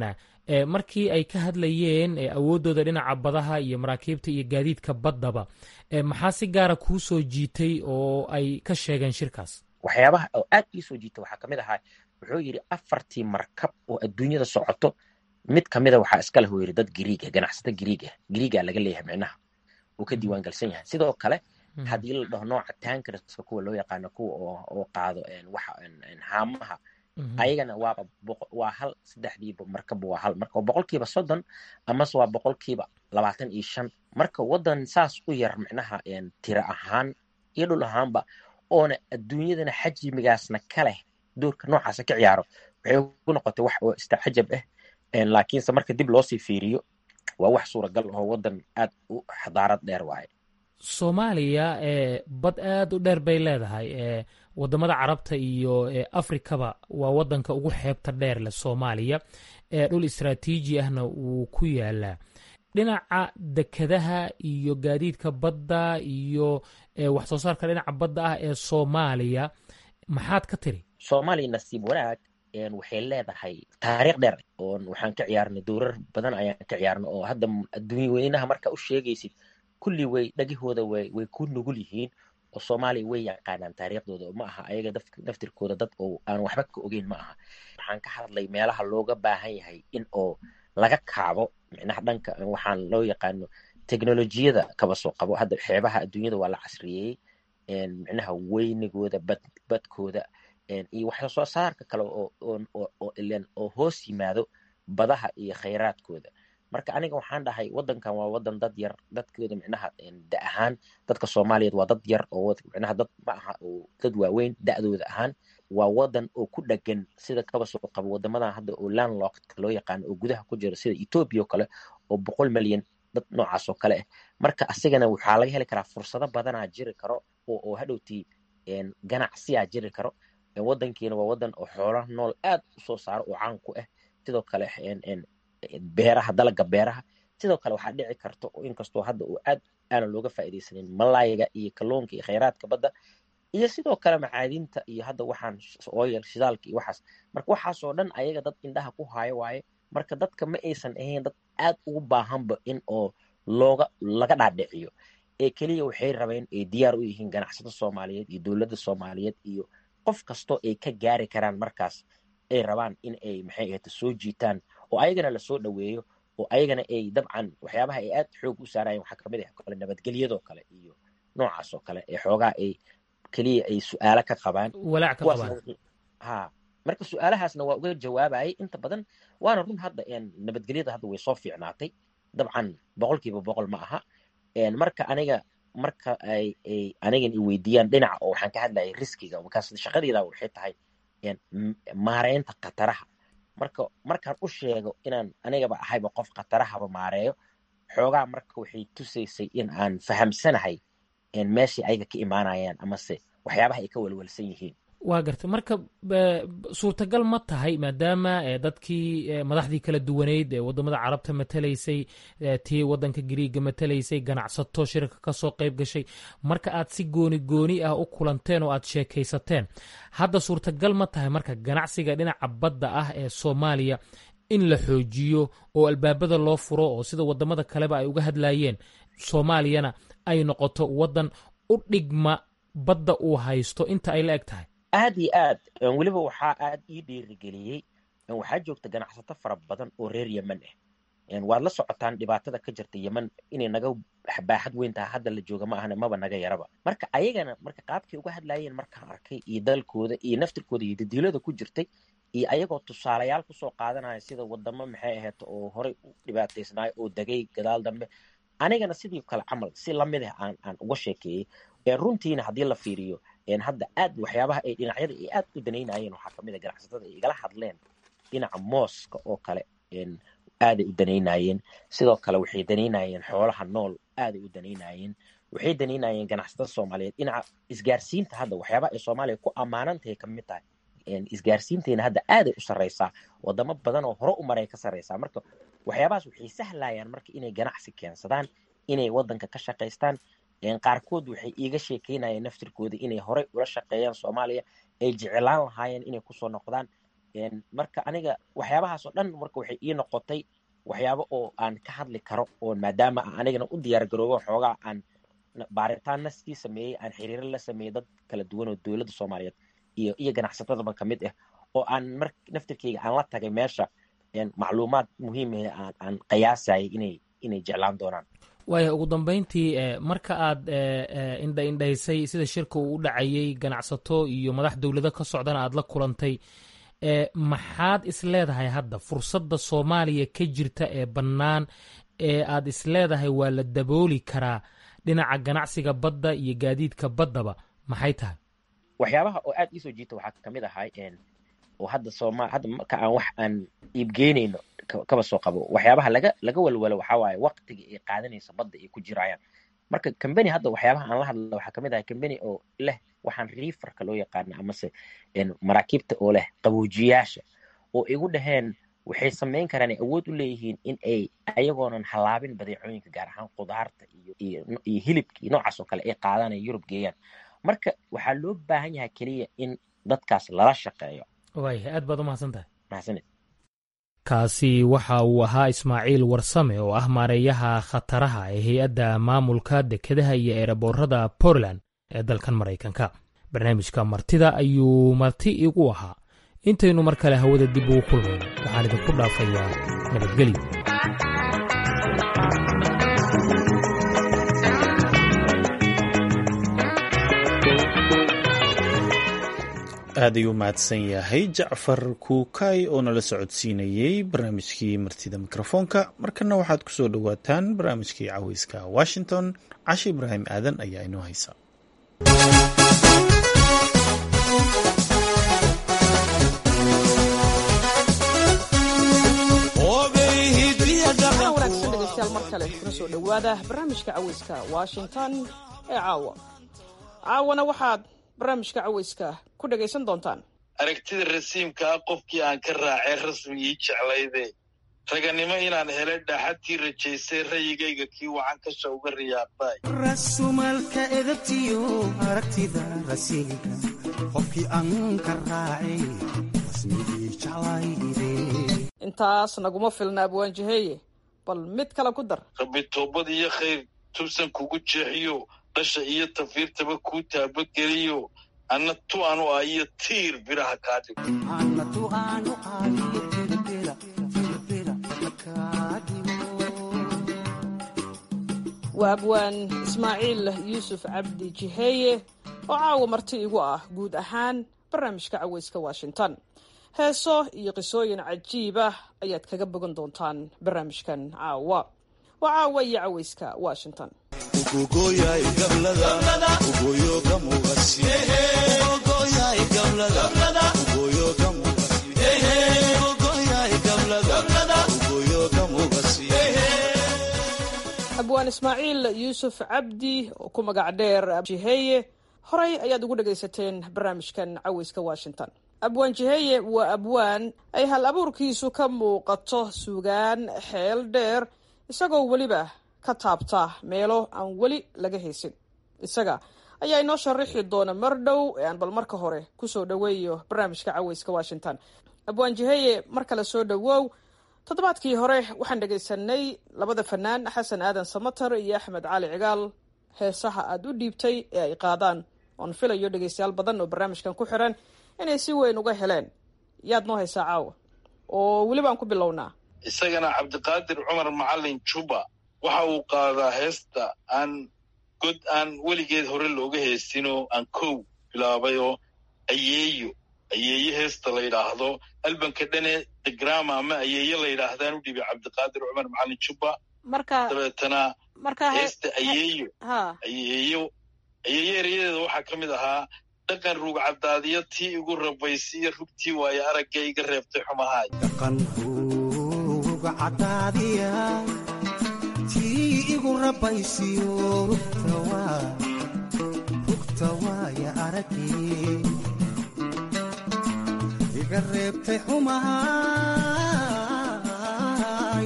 markii ay ka hadlayeen awooddooda dhinaca badaha iyo maraakiibta iyo gaadiidka baddaba maxaa si gaara kuu soo jiitay oo ay ka sheegeen shirkaas waxyaabaha oo aad ii soo jiita waxaa kamid ahaa wuxuu yidhi afartii markab oo adduunyada socoto mid kamida waxaa iska leh uu yidhi dad giriiga ganacsata giriiga giriigaa laga leeyahay micnaha uu ka diiwaan galsan yahay sidoo kale haddii la dhaho nooca tankerska kuwa loo yaqaano kuwa oo qaado waxa haamaha ayagana waaba waa hal saddexdiiba markaba waa hal marka boqolkiiba soddon amase waa boqolkiiba labaatan iyo shan marka waddan saas u yar micnaha tira ahaan iyo dhul ahaanba oona adduunyadana xajimigaasna ka leh doorka noocaasa ka ciyaaro waxay ku noqotay wax oo istacajab ah laakiinse marka dib loosii fiiriyo waa wax suuragal oo waddan aad u xadaarad dheer waaye soomaaliya bad aad u dheer bay leedahay wadamada carabta iyo afrikaba waa wadanka ugu xeebta dheer leh soomaaliya dhul istraatiiji ahna wuu ku yaalaa dhinaca dekadaha iyo gaadiidka badda iyo wax soo saarka dhinaca badda ah ee soomaaliya maxaad ka tiri soomaaliya nasiib wanaag waxay leedahay taariikh dheer oon waxaan ka ciyaarnay dowrar badan ayaan ka ciyaarnay oo hadda adduunya weynaha marka u sheegaysid kulli way dhagahooda way way ku nugul yihiin oo soomaaliya way yaqaanaan taariikhdooda ma aha ayaga daftirkooda dad oo aan waxba ka ogeyn ma aha waxaan ka hadlay meelaha looga baahan yahay in oo laga kaabo micnaha dhanka waxaan loo yaqaano teknolojiyada kaba soo qabo hadda xeebaha adduunyada waa la casriyeeyey micnaha weynigooda bad badkooda iyo wax soo saarka kale oo ilen oo hoos yimaado badaha iyo khayraadkooda marka aniga waxaan dhahay wadankan waa wadan dad yar dadkooda micnaha da ahaan dadka soomaaliyeed waa dad yar oo micnaha dad ma aha oo dad waaweyn da'dooda ahaan waa wadan oo ku dhagan sida kaba soo qabo wadamadan hadda oo landlockdka loo yaqaano oo gudaha ku jira sida ethoobia oo kale oo boqol milyan dad noocaas oo kale ah marka asigana waxaa laga heli karaa fursado badanaa jiri karo oo hadhowtii ganacsiyaa jiri karo wadankiina waa wadan oo xoolaha nool aad u soo saaro oo caan ku ah sidoo kale beeraha dalaga beeraha sidoo kale waxaa dhici karta inkastoo hadda uu aad aanan looga faa'iidaysanin malaayiga iyo kalluunka iyo khayraadka badda iyo sidoo kale macaadinta iyo hadda waxaan ooyal shidaalka iyo waxaas marka waxaasoo dhan ayaga dad indhaha ku haayo waaye marka dadka ma aysan ahayn dad aad ugu baahanba in oo looga laga dhaadhiciyo ee keliya waxay rabeen ay diyaar u yihiin ganacsato soomaaliyeed iyo dowladda soomaaliyeed iyo qof kastoo ay ka gaari karaan markaas ay rabaan in ay maxay ahayta soo jiitaan oo ayagana lasoo dhoweeyo oo ayagana ay dabcan waxyaabaha ay aad xoog u saarayeen waxaa kamid ah kale nabadgelyadoo kale iyo noocaas oo kale ee xoogaa ay keliya ay su-aalo ka qabaan ha marka su-aalahaasna waa uga jawaabayay inta badan waana run hadda nabadgelyada hadda way soo fiicnaatay dabcan boqolkiiba boqol ma aha marka aniga marka ay ay anigan i weydiiyaan dhinaca oo waxaan ka hadlayay riskiga markaas shaqadeeda waxay tahay maareynta khataraha marka markaan u sheego inaan anigaba ahayba qof khatarahaba maareeyo xoogaa marka waxay tusaysay in aan fahamsanahay meeshai ayaga ka imaanayaan amase waxyaabaha ay ka walwalsan yihiin waa garta marka suurtagal ma tahay maadaama dadkii madaxdii kala duwaneyd ee wadamada carabta matalaysay tii wadanka gariiga matalaysay ganacsato shirka kasoo qayb gashay marka aad si gooni gooni ah u kulanteen oo aad sheekaysateen hadda suurtagal ma tahay marka ganacsiga dhinaca badda ah ee soomaaliya in la xoojiyo oo albaabada loo furo oo sida wadamada kaleba ay uga hadlayeen soomaaliyana ay noqoto wadan u dhigma badda uu haysto inta ay la eg tahay aad iyo aad weliba waxaa aad ii dhiirigeliyey waxaa joogta ganacsato fara badan oo reer yemen ah waad la socotaan dhibaatada ka jirta yemen inay naga baaxad weyn tahay hadda la jooga ma ahna maba naga yaraba marka ayagana marka qaabkay uga hadlayeen markaan arkay iyo dalkooda iyo naftirkooda iyo dadiilada ku jirtay iyo ayagoo tusaalayaal kusoo qaadanaya sida wadamo maxay ahayd oo horey u dhibaataysnaay oo degay gadaal dambe anigana sidii kale camal si lamid ah aan aan uga sheekeeyey runtiina haddii la fiiriyo hadda aad waxyaabaha ay dhinacyada ay aad u danaynayeen waxaa kamid a ganacsatada ay igala hadleen dhinaca mooska oo kale aaday u danaynayeen sidoo kale waxay danaynayeen xoolaha nool aaday u danaynayeen waxay danaynayeen ganacsatada soomaaliyeed dhinaca isgaarsiinta hadda waxyaabaha ay soomaaliya ku ammaanantahay kamid tahay isgaarsiinteena hadda aaday u sarreysaa wadamo badan oo hore u maray ka sarreysaa marka waxyaabahaas waxay sahlayaan marka inay ganacsi keensadaan inay wadanka ka shaqaystaan qaarkood waxay iiga sheekeynayeen naftirkooda inay horey ula shaqeeyaan soomaaliya ay jeclaan lahaayeen inay kusoo noqdaan marka aniga waxyaabahaasoo dhan marka waxay ii noqotay waxyaabo oo aan ka hadli karo oo maadaama aan anigana u diyaar garoobo xoogaa aan baaritaanna sii sameeyey aan xiriiro la sameeyey dad kala duwan oo dowladda soomaaliyeed iyo iyo ganacsatadaba ka mid ah oo aan mar naftirkeyga aan la tagay meesha macluumaad muhiim ah aan aan qiyaasayay inay inay jeclaan doonaan waaya ugu dambeyntii marka aad indha indhaysay sida shirka uu u dhacayey ganacsato iyo madax dowlado ka socdana aad la kulantay maxaad is leedahay hadda fursadda soomaaliya ka jirta ee bannaan ee aad is leedahay waa la dabooli karaa dhinaca ganacsiga badda iyo gaadiidka baddaba maxay tahay waxyaabaha oo aad iisoo jiita waxaa kamid ahay oo hadda sooma hadda marka aan wax aan iibgeynayno kaba soo qabo waxyaabaha laga laga walwalo waxaa waaye waqtiga ay qaadanayso badda ay ku jirayaan marka combany hadda waxyaabaha aan la hadla waxaa kamid ahay combany oo leh waxaan reeferka loo yaqaana amase maraakiibta oo leh qaboojiyaasha oo igu dhaheen waxay samayn karaan ay awood u leeyihiin in ay ayagoonan halaabin badeecooyinka gaar ahaan qudaarta iyo iyo hilibka iyo noocaas oo kale ay qaadaan ay yurub geeyaan marka waxaa loo baahan yahay keliya in dadkaas lala shaqeeyo waaya aad baad u mahadsan tahay mahadsanid kaasi waxa uu ahaa ismaaciil warsame oo ah maareeyaha khataraha ee hay-adda maamulka dekedaha iyo eeraboorada portland ee dalkan maraykanka barnaamijka martida ayuu marti igu ahaa intaynu mar kale hawada dib ugu kulmayno waxaan idinku dhaafayaa nabadgelyo aad ayuu mahadsan yahay jacfar kuukay oo nala socodsiinayey barnaamijkii martida mikrofoonka markana waxaad ku soo dhowaataan barnaamijkii caweyska washington cashe ibraahim aadan ayaa inoo haysa wanaagsan dhegeystayaal mar kale kuna soo dhowaada barnaamijka caweyska washington ee caawa caawana waxaad barnaamijka caweyska ku dhegaysan doontaan aragtida rasiimka ah qofkii aan ka raacay rasmigii jeclayde raganimo inaan helay dhaaxadtii rajaysay rayigayga kii wacan kasha uga riyaaqday rasumalka edabtiyo aragtida rasiinka qofkii aan ka raacay rasmigii jeclayde intaas naguma filna abwaanjaheeye bal mid kale ku dar rabbi toobad iyo khayr tubsan kugu jeexiyo dhasha iyo tafiirtaba kuu taabageliyo anna tu anu ah iyo tiir biraha kaa dhigo waa abwaan ismaaciil yuusuf cabdi jiheeye oo caawa marti igu ah guud ahaan barnaamijka caweyska washington heeso iyo qisooyin cajiib ah ayaad kaga bogan doontaan barnaamijkan caawa waa caawa iyo caweyska washington abwaan ismaaciil yuusuf cabdi oo ku magac dheer jiheeye horey ayaad ugu dhagaysateen barnaamijkan caweyska washington abwaan jiheeye waa abwaan ay hal abuurkiisu ka muuqato sugaan xeel dheer isagoo weliba ka taabta meelo aan weli laga haysin isaga ayaa inoo sharaxi doona mar dhow ee aan bal marka hore kusoo dhoweeyo barnaamijka caweyska washington abwaan jiheeye mar kale soo dhowow toddobaadkii hore waxaan dhegaysanay labada fanaan xasan aadan samater iyo axmed cali cigaal heesaha aad u dhiibtay ee ay qaadaan oon filayo dhegaystayaal badan oo barnaamijkan ku xiran inay si weyn uga heleen yaad noo haysaa caawa oo weliba aan ku bilownaa isagana cabdiqaadir cumar macalin juba waxa uu qaadaa heesta aan god aan weligeed hore looga heestinoo aan kow bilaabay oo ayeeyo ayeeye heesta la yidhaahdo albanka dhane degrama ama ayeeye la yidhaahdaan u dhibay cabdiqaadir cumar macalin juba marka dabeetana marka heesta ayeeyo ha ayeeyo ayeeye erayadeeda waxaa ka mid ahaa dhaqan ruug caddaadiyo tii igu rabaysiiyo rugtii waayo aragga iga reebtay xumahaay dhaqan ruug caddaadiya tii igu rabaysiyo rugta waa rugta waaya araggii iga reebtay xumahaay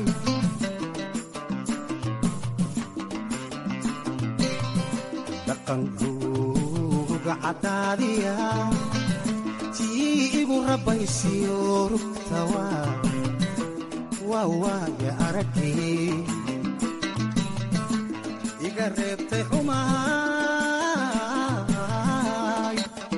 dhaqan ruuga caddaadiya tii igu rabaysiyo rugta waa waa waaye aragii iga reebtay xumahay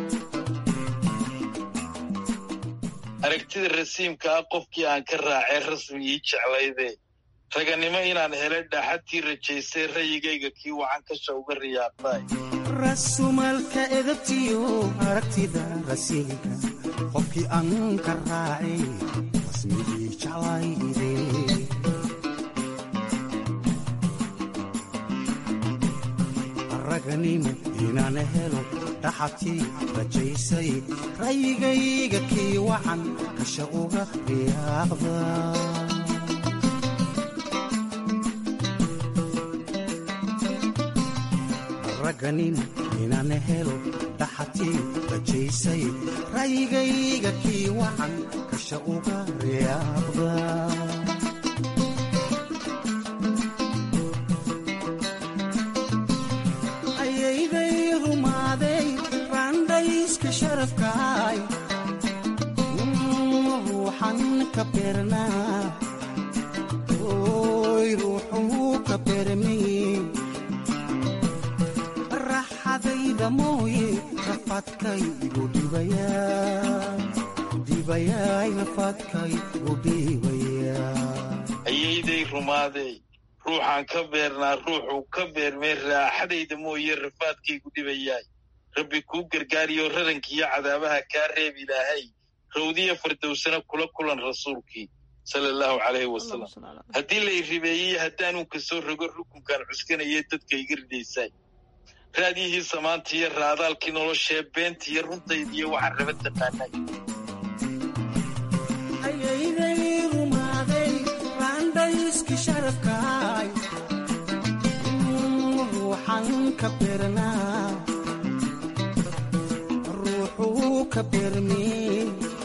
aragtida rasiimka ah qofkii aan ka raacay rasmigii jeclayde raganimo inaan helay dhaaxadtii rajaysay rayigayga kii wacan kasha uga riyaaqday rasumalka edabtiyo aragtida rasiilka qofkii aan ka raacay rasmigii jeclayde raganimo inaan helo dhaxadtii rajaysay rayigayga kii wacan kasha uga riyaaqda raganin inaan helo dhaxatii rajaysay rayigayga kii wacan kasha uga riyaaqda ayayday rumaaday raandhayska sharafkaay ruuxan ka beernaa oy ruuxuu ka beermay raxadayda mooye rafaadkaygu dhibayaa dhibayaay rafaadkaygu dhibayaa ayayday rumaadey ruuxaan ka beernaa ruuxuu ka beermay raaxadayda mooye rafaadkaygu dhibayaay rabbi kuu gargaariyo rarankiiyo cadaabaha kaa reeb ilaahay rawdiya fardowsana kula kulan rasuulkii sala allahu calayhi wasalam haddii lay ribeeyey haddaanuu ka soo rogo rukunkan cuskanaya dadka iga ridaysaay raadiyihii samaantiiyo raadaalkii noloshee beentiiyo runtaydiiyo waxaan raba taqaanay ayayday rumaaday raandhayski sharafkaay ruuxan ka beernaa ruuxuu ka beermee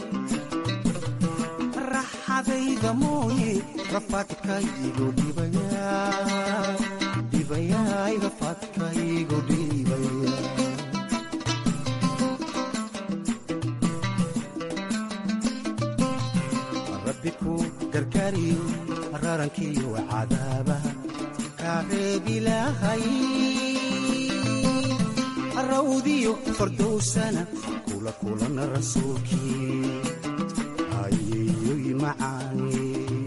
raxadayda mooye rafaadkaygu dhibayaa dhibayaay rafaadkaygu dhibayaa rabbi ku gargaariyo rarankiyo cadaabaha kaa reeb ilaahay rawdiyo fardowsana kula kulan rasuulkii ayeyoy macaani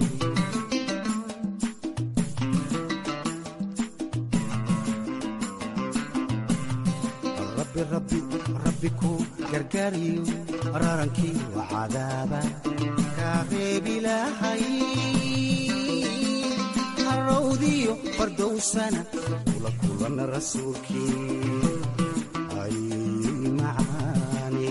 rabbi rabbi rabbi ku gargaariyo rarankii wa cadaaba kaa reeb ilaahay rawdiyo fardowsana kula kulan rasuulkii ayeyoy macaani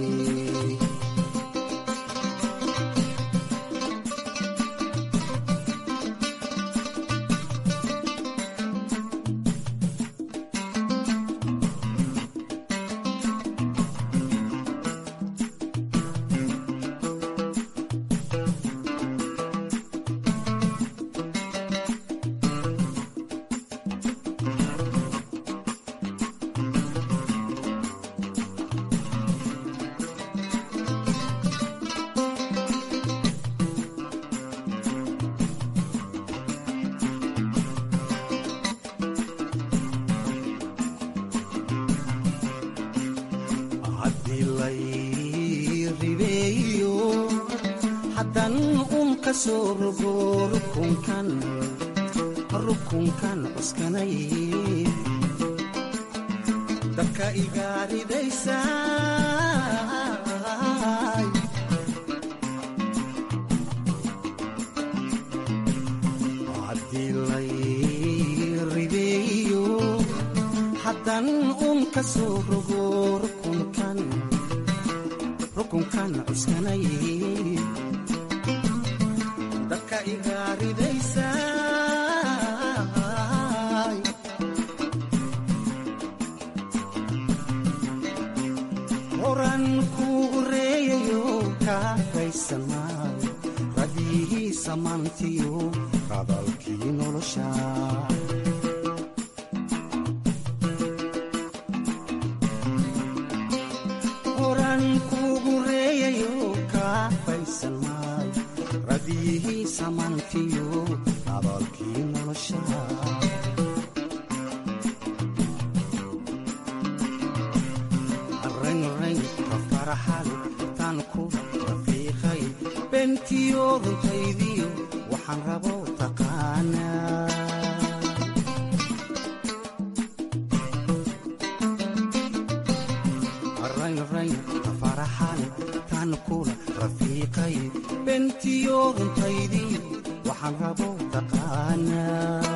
haddii lay ribeeyo haddan un ka soo rogo rukunkan rukunkan cuskanay dabka iga ridaysaay haddii lay ribeeyo haddan un ka soo rogo rukunkan rukunkan cuskanay dadka iga ridaysaay horan kuu reeyayo kaafaysamaayo radiyihii samaantiyo radalkii nolosha horan kuugu reeyayo samantiyo abaalkii nolosha raynrayn ka faraxal tan ku rafiiqay bentiyo runtaydiyo waxaan rabo taqaanaa raynrayn ka faraxal tan kula rafiiqay bentiyo runtaydiyo waxaan rabo taqaanaa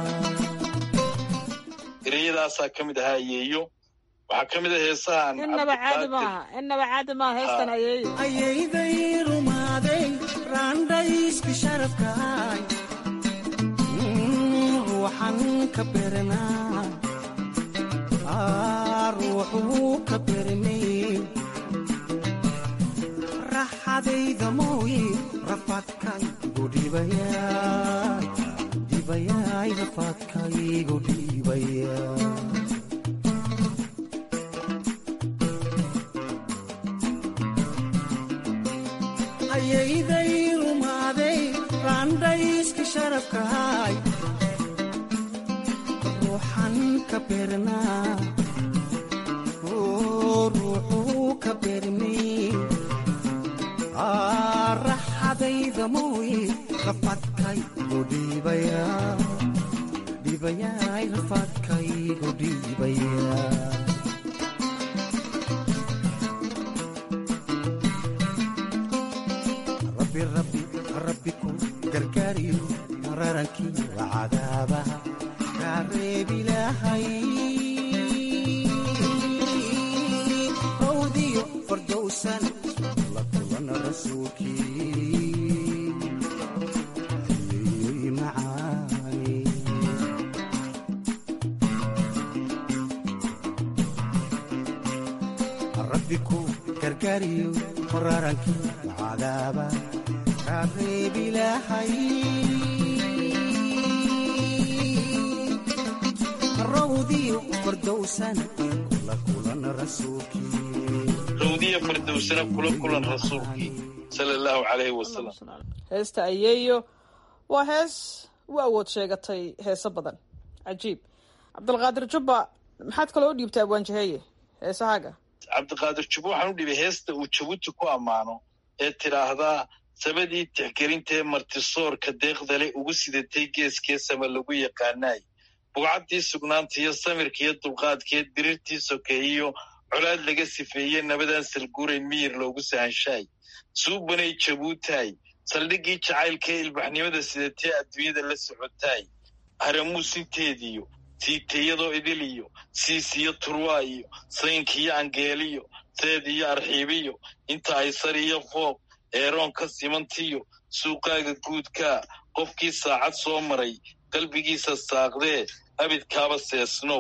ereyadaasaa ka mid ahaa ayeeyo waxaa ka mid a heesahan innaba caadi maaha innaba caadi maaha heestan ayeeyo ayayday rumaaday raandhayski sharafkaay ruuxan ka beranaa ruuxuu ka bermay raxadayda mooye rafadkaygu dhibayaay dhibayaay rafadkaygu dhibayaa ayayday rumaaday raandhayski sharafkaay ruuxan ka beernaa ruuxuu ka beermay raxadayda mooye rafadkaygu dhiibayaa dhiibayaay rafadkaygu dhiibayaa rabbi ku gargaariyo mararankii cadaabaha kaa reebilaahay rawdiyo fardowsan la kulan rasuulkii ayeeyoy macaani rabbi ku gargaariyo mararankii cadaaba rawdiyo fardowsan kula kulan rasuulkii rawdiya fardowsana kula kulan rasuulkii sala allahu calayhi wasalam heesta ayeeyo waa hees u awood sheegatay heeso badan cajiib cabdulqaadir jubba maxaad kaloo u dhiibtay abwaanjaheeye heesahaaga cabdiqaadir jubba waxaan u dhibay heesta uu jabuuti ku ammaano ee tidhaahdaa sabadii tixgelintaee martisoorka deeqdale ugu sidatay geeskee sama lagu yaqaanaay bugcaddii sugnaantiiyo samirkiiyo dulqaadkee dirirtii sokeeyiyo colaad laga sifeeye nabadaan salguurayn miyir loogu sahanshaay suubanay jabuutaay saldhiggii jacaylkaee ilbaxnimada sidatee adduunyada la socotaay haramuusinteediyo siiteyadoo idiliyo siisiyo turwaayo saynkiyo angeeliyo seed iyo arxiibiyo inta ay sar iyo fooq eeroonka simantiyo suuqaaga guudkaa qofkii saacad soo maray qalbigiisa saaqdee abidkaaba seesnow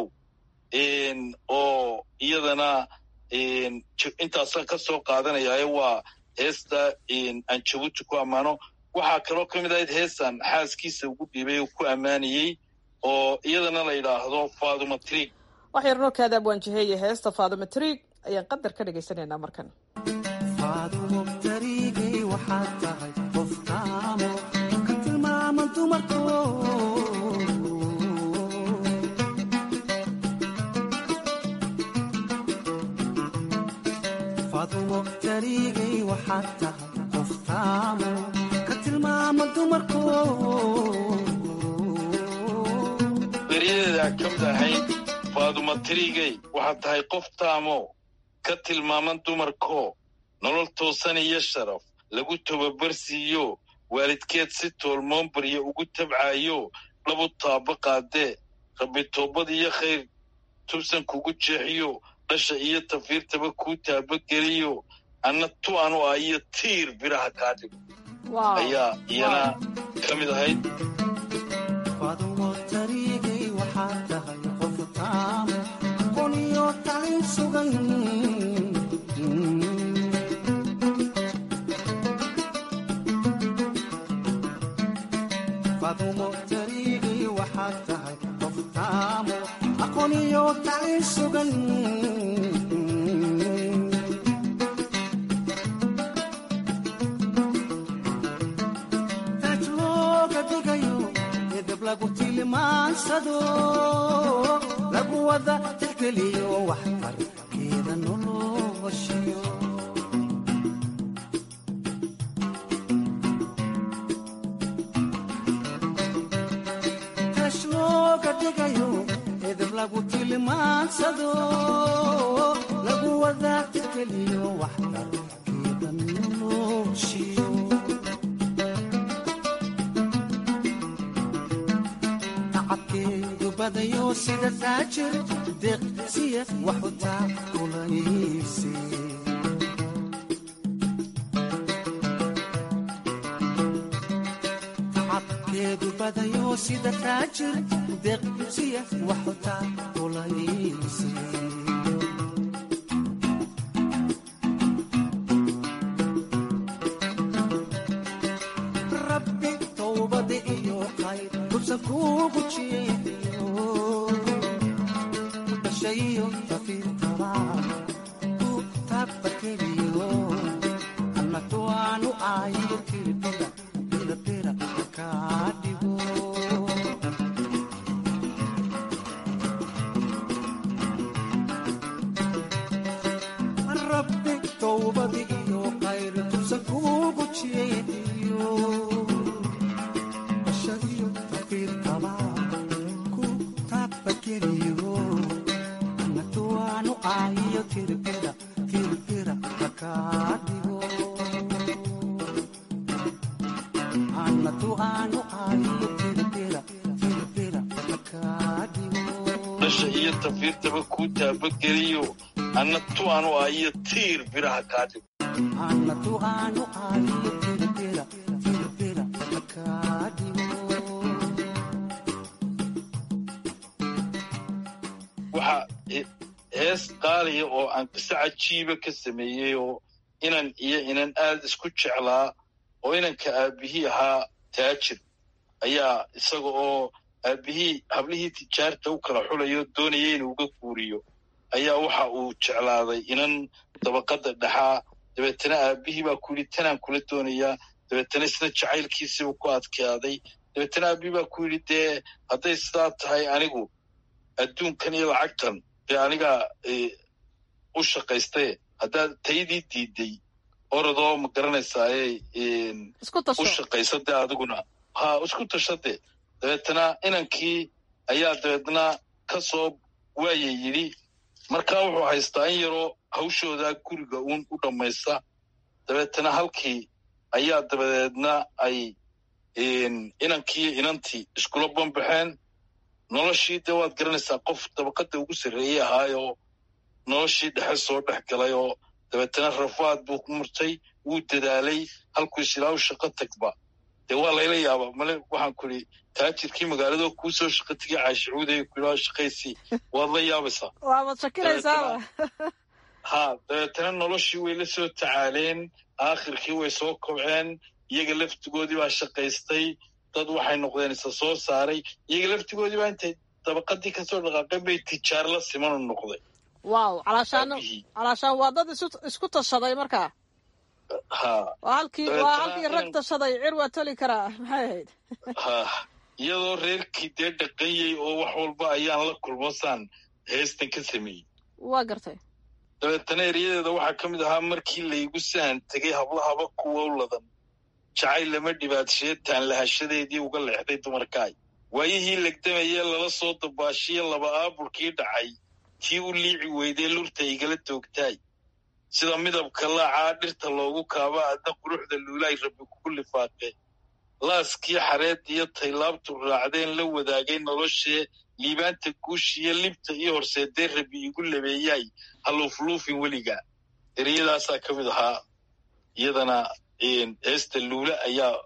oo iyadana intaasaan ka soo qaadanayaaye waa heesta aan jabuuti ku ammaano waxaa kaloo ka mid ahayd heestan xaaskiisa ugu dhiibay oo ku ammaanayey oo iyadana la yidhaahdo faaduma triig wax yarnoo kaada abwaanjaheeye heesta faaduma triig ayaan qadar ka dhagaysanaynaa markan faadumo dariigay waxaad tahay qof taamo ka tilmaaman dumarko faadumo dariigay waxaad tahay qof taamo ka tilmaaman dumarko beryadeeda ka mid ahayd faaduma triigay waxaad tahay qof taamo ka tilmaaman dumarko nolol toosan iyo sharaf lagu tababarsiiyo waalidkeed si toolmoon barya ugu tabcaayo labu taaba qaadee rabbi toobad iyo khayr tubsan kugu jeexiyo dhasha iyo tafiirtaba kuu taabageliyo anna tu anu ah iyo tiir biraha kaa dhigo ayaa iyana ka mid ahayd faadumo dariigay waxaad tahay qof taamo aqooniyo tacin sugan faadumo dariigay waxaad tahay qof taamo aqooniyo tacin sugan tajloo lagu tilmaansado lagu wada tixgeliyo waxtarkeeda noloshiyo tashlooga dhigayo edeb lagu tilmaansado lagu wada tixgeliyo waxtarkeeda noloshiyo badayo sida taajir deeqsiya waxu taakulaysi tacabkeedu badayo sida taajir deeqsiya waxu taakulaysi rabbi towbada iyo qayr dubsan kuugu jeediyo bashayo tafiirtaba ku tabakeliyo annatu aanu aayo tilbira bilabira kaa dhigo rabbi towbada iyo qayr dubsan kuugu jeediyo bashayo tafiirtaba ku tabakeliyo annatu aanu aayo tilbira tilbira kaa dhigo annatu aanu aayo tilbira tilbira kaa dhigo dhasha iyo tafiirtaba kuu taabageliyo anna tu aanu ah iyo tiir biraha kaa dhigo annatu aanu aayo tilbira tilbira kaa dhigo waxa he- hees qaaliya oo aan qiso cajiiba ka sameeyey oo inan iyo inan aad isku jeclaa oo inanka aabbihii ahaa taajir ayaa isaga oo aabbihii hablihii tijaarta u kala xulayo doonaya inuu uga guuriyo ayaa waxa uu jeclaaday inan dabaqadda dhexaa dabeetana aabbihii baa ku yidhi tanaan kula doonayaa dabeetana isna jacaylkiisiibuu ku adkaaday dabeetana aabbihii baa ku yidhi dee hadday sidaa tahay anigu adduunkan iyo lacagtan dee anigaa eh, u shaqaystaye haddaad taydii diiday orodoo ma garanaysaaye isku tasho u shaqaysa dee adiguna ha isku tashade dabeetana inankii ayaa dabeetna ka soo waaya yidhi markaa wuxuu haystaa in yaroo hawshoodaa guriga uun u dhammaysta dabeetana halkii ayaa dabadeedna ay inankii iyo inantii iskula banbaxeen noloshii dee waad garanaysaa qof dabaqadda ugu sarreeyey ahaayoo noloshii dhexe soo dhex galay oo dabeetana rafaad buu ku murtay wuu dadaalay halkuu isilaahu shaqo tagba dee waa layla yaaba male waxaan ku idhi taajirkii magaalado kuu soo shaqo tegay caashicuuday ku idhaa shaqaysii waad la yaabaysaa waabad shakilaysaaba ha dabeetana noloshii way la soo tacaaleen aakhirkii way soo kobceen iyaga laftigoodii baa shaqaystay dad waxay noqdeen isa soo saaray iyaga laftigoodii baa intay dabaqadii kasoo dhaqaaqeen bay tijaar la simanu noqday wow calaashaan calaashaan waa dad isu isku tashaday markaa ha waa halkii waa Dabeetana halkii rag inan- tashaday cir waa toli karaa maxay ahayd ha iyadoo reerkii dee dhaqanyey oo wax walba ayaan la kulmasaan heestan ka sameeyey waa gartay dabeetana eryadeeda waxaa ka mid ahaa markii laygu sahan tegay hablahaba kuwa u ladan jacayl lama dhibaadsheetaan lahashadeedii uga leexday dumarkaay waayihii legdamayee lala soo dabaashiye laba aaburkii dhacay tii u liici weydee lurta igala toogtaay sida midabka laacaa dhirta loogu kaaba adna quruxda luulaay rabbi kugu lifaaqe laaskii xareed iyo taylaabtu raacdeen la wadaagay noloshee liibaanta guushiyo libta iyo horseedee rabbi igu labeeyaay haluufluufin weliga ereyadaasaa ka mid ahaa iyadana heesta luula ayaa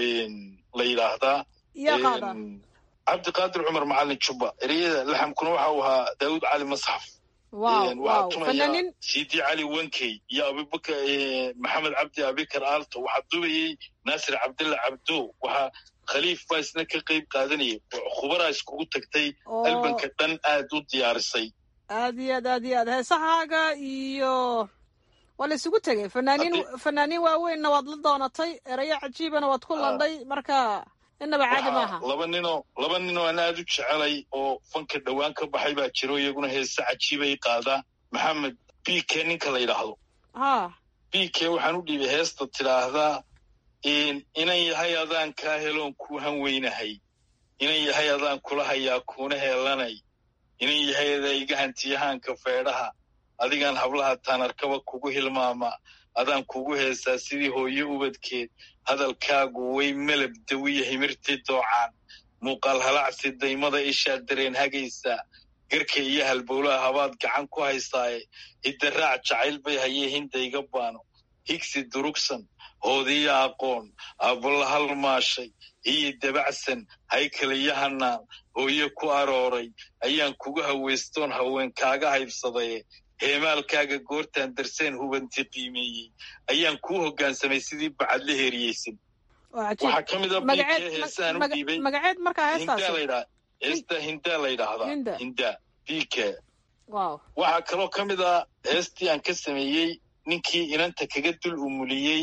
la yidhaahdaa yaa qaada cabdiqaadir cumar macalin jubba ereyada laxamkuna waxa uu ahaa daawud cali masxaf wow waxaa wow tumaya fanaaniin sidi cali wankey iyo abubakar maxamed cabdi abikar aalto waxaa dubayey naasir cabdilla cabdo waxaa khaliif baa isna ka qayb qaadanayay khubaraa iskugu tagtay Oo. albanka dhan aad u diyaarisay aad iyo aad aad iyo aad heesahaaga iyo waa la isugu tegay fanaaniin fanaaniin waaweynna waad la doonatay erayo cajiibana waad ku landhay marka innaba caadi maaha laba ninoo laba ninoo aan aad u jecelay oo fanka dhowaan ka baxay baa jiro iyaguna heese cajiibay qaadaa maxamed b k ninka la yidhaahdo ha b k waxaan u dhiibay heesta tidhaahdaa inan yahay adaan kaa heloon kuu han weynahay inan yahay adaan kula hayaa kuuna heelanay inan yahay adaa iga hantiyahaanka feedhaha adigaan hablaha taanarkaba kugu hilmaama adaan kugu heesaa sidii hooyo ubadkeed hadalkaagu way melab dawiya himirtii doocaan muuqaal halacsi daymada ishaa dareen hagaysaa garka iyo halbowlaha habaad gacan ku haysaaye hiddaraac jacayl bay hayee hindayga baano higsi durugsan hoodiya aqoon aabala halmaashay iyo dabacsan haykaliyo hanaan hooye ku arooray ayaan kugu hawaystoon haween kaaga haybsadaye heemaalkaaga goortaan darseen hubanti qiimeeyey ayaan kuu hoggaansamay sidii bacad la heeriyeysan waxaa ka mid a bikee heesaan u dhiibay magaceed markaa heestaasi heesta hindaa la yidhaahdaa hindaa bike wow waxaa kaloo ka mid a heestii aan ka sameeyey ninkii inanta kaga dul umuliyey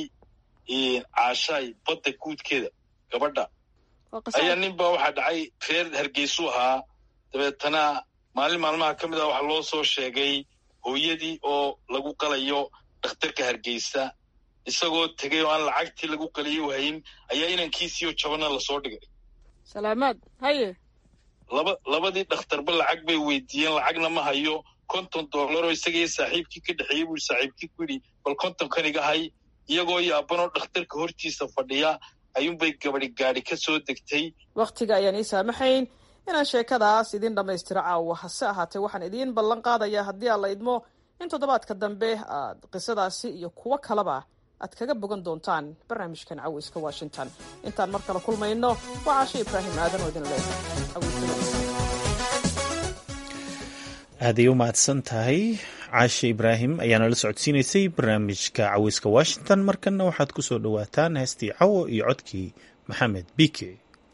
caashaay badda guudkeeda gabadha ayaa nin baa waxaa dhacay reer hargeysuu ahaa dabeetana maalin maalmaha ka mid ah waxaa loo soo sheegay hooyadii oo lagu qalayo dhakhtarka hargeysa isagoo tegay oo aan lacagtii lagu qaliyo hayn ayaa inankiisiioo jabana lasoo dhigay salaamaad haye laba labadii dhakhtarba lacag bay weydiiyeen lacagna ma hayo konton dollaroo isagaiyo saaxiibkii ka dhexeeyey buu saaxiibkii ku yidhi bal kontonkan iga hay iyagoo yaabanoo dhakhtarka hortiisa fadhiya ayuunbay gabadi gaadhi ka soo degtay wakhtiga ayaan ii saamaxayn inaan sheekadaas idiin dhammaystiro caawa hase ahaatee waxaan idiin ballan qaadayaa haddii aan la idmo in toddobaadka dambe aad qisadaasi iyo kuwo kaleba aad kaga bogan doontaan barnaamijkan caweyska washington intaan mar kale kulmayno waa caashe ibraahim aadan oo idin leh aaday u mahadsan tahay caashe ibraahim ayaana la socodsiinaysay barnaamijka caweyska washington markanna waxaad ku soo dhowaataan heestii cawo iyo codkii maxamed bike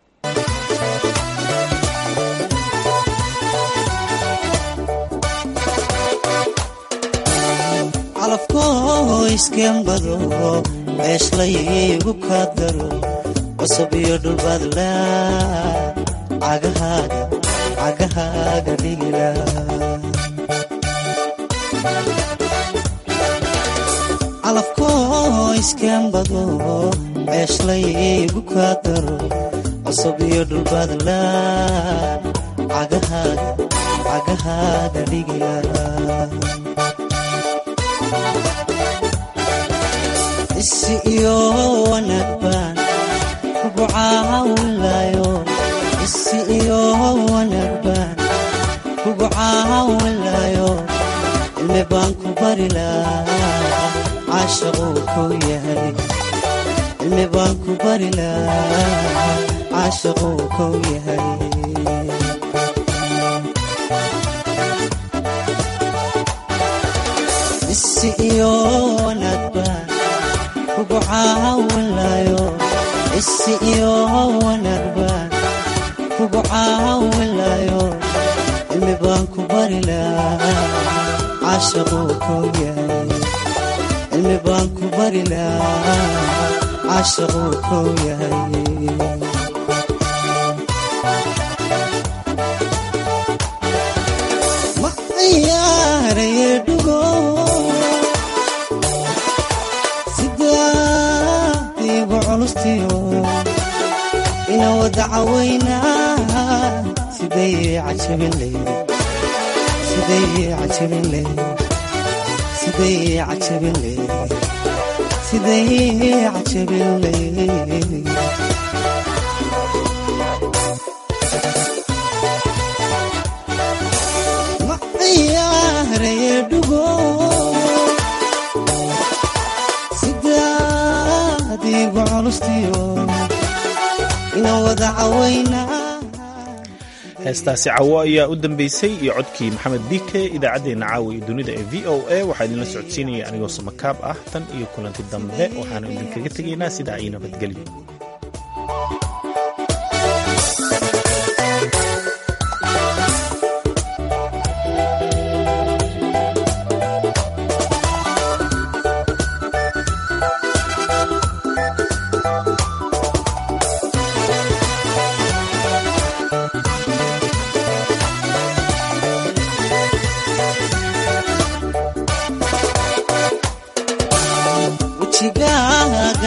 calafkoo iskembado ceeshlaygu kaa daro cusub iyo dhulbaadla cagahaaga cagahaaga dhigila calafkoo iskembado ceeshlaygu kaa daro cusub iyo dhulbaadla cagahaaga cagahaaga dhigila isi iyo wanaag baan kugu caawinlayo isi iyo wanaag baan kugu caawinlayo cilmi baan ku bari lahaa caashaquu kuu yahay cilmi baan ku bari lahaa caashaquu kuu yahay isi iyo wanaag baan kugu caawinlayo isi iyo wanaag baan kugu caawinlayo cilmi baan ku bari lahaa caashaquu kuu yahay cilmi baan ku bari lahaa caashaquu kuu yahay ma ciyaaraye dhugo sidaadiigu culustiyo ina wada cawaynaa siday cajabin leydi siday cajabin leydi siday cajabin leydi siday cajabin leydi ma ciyaaraye dhugo sidaadiigu culustiyo ina wada cawaynaa heestaasi cawo ayaa u dambeysay iyo codkii maxamed bike idaacaddeenna caawa iyo dunida ee v o a waxaa idinla socodsiinaya anigoo samakaab ah tan iyo kulanti dambe waxaanu idinkaga tegaynaa sidaa iyo nabadgelyo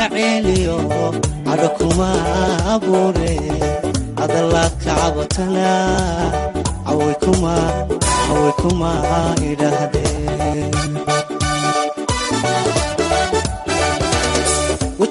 mana ceeliyo cadho kuma abuure hadalaad ka cabatana caway kuma caway kuma idhaahdeen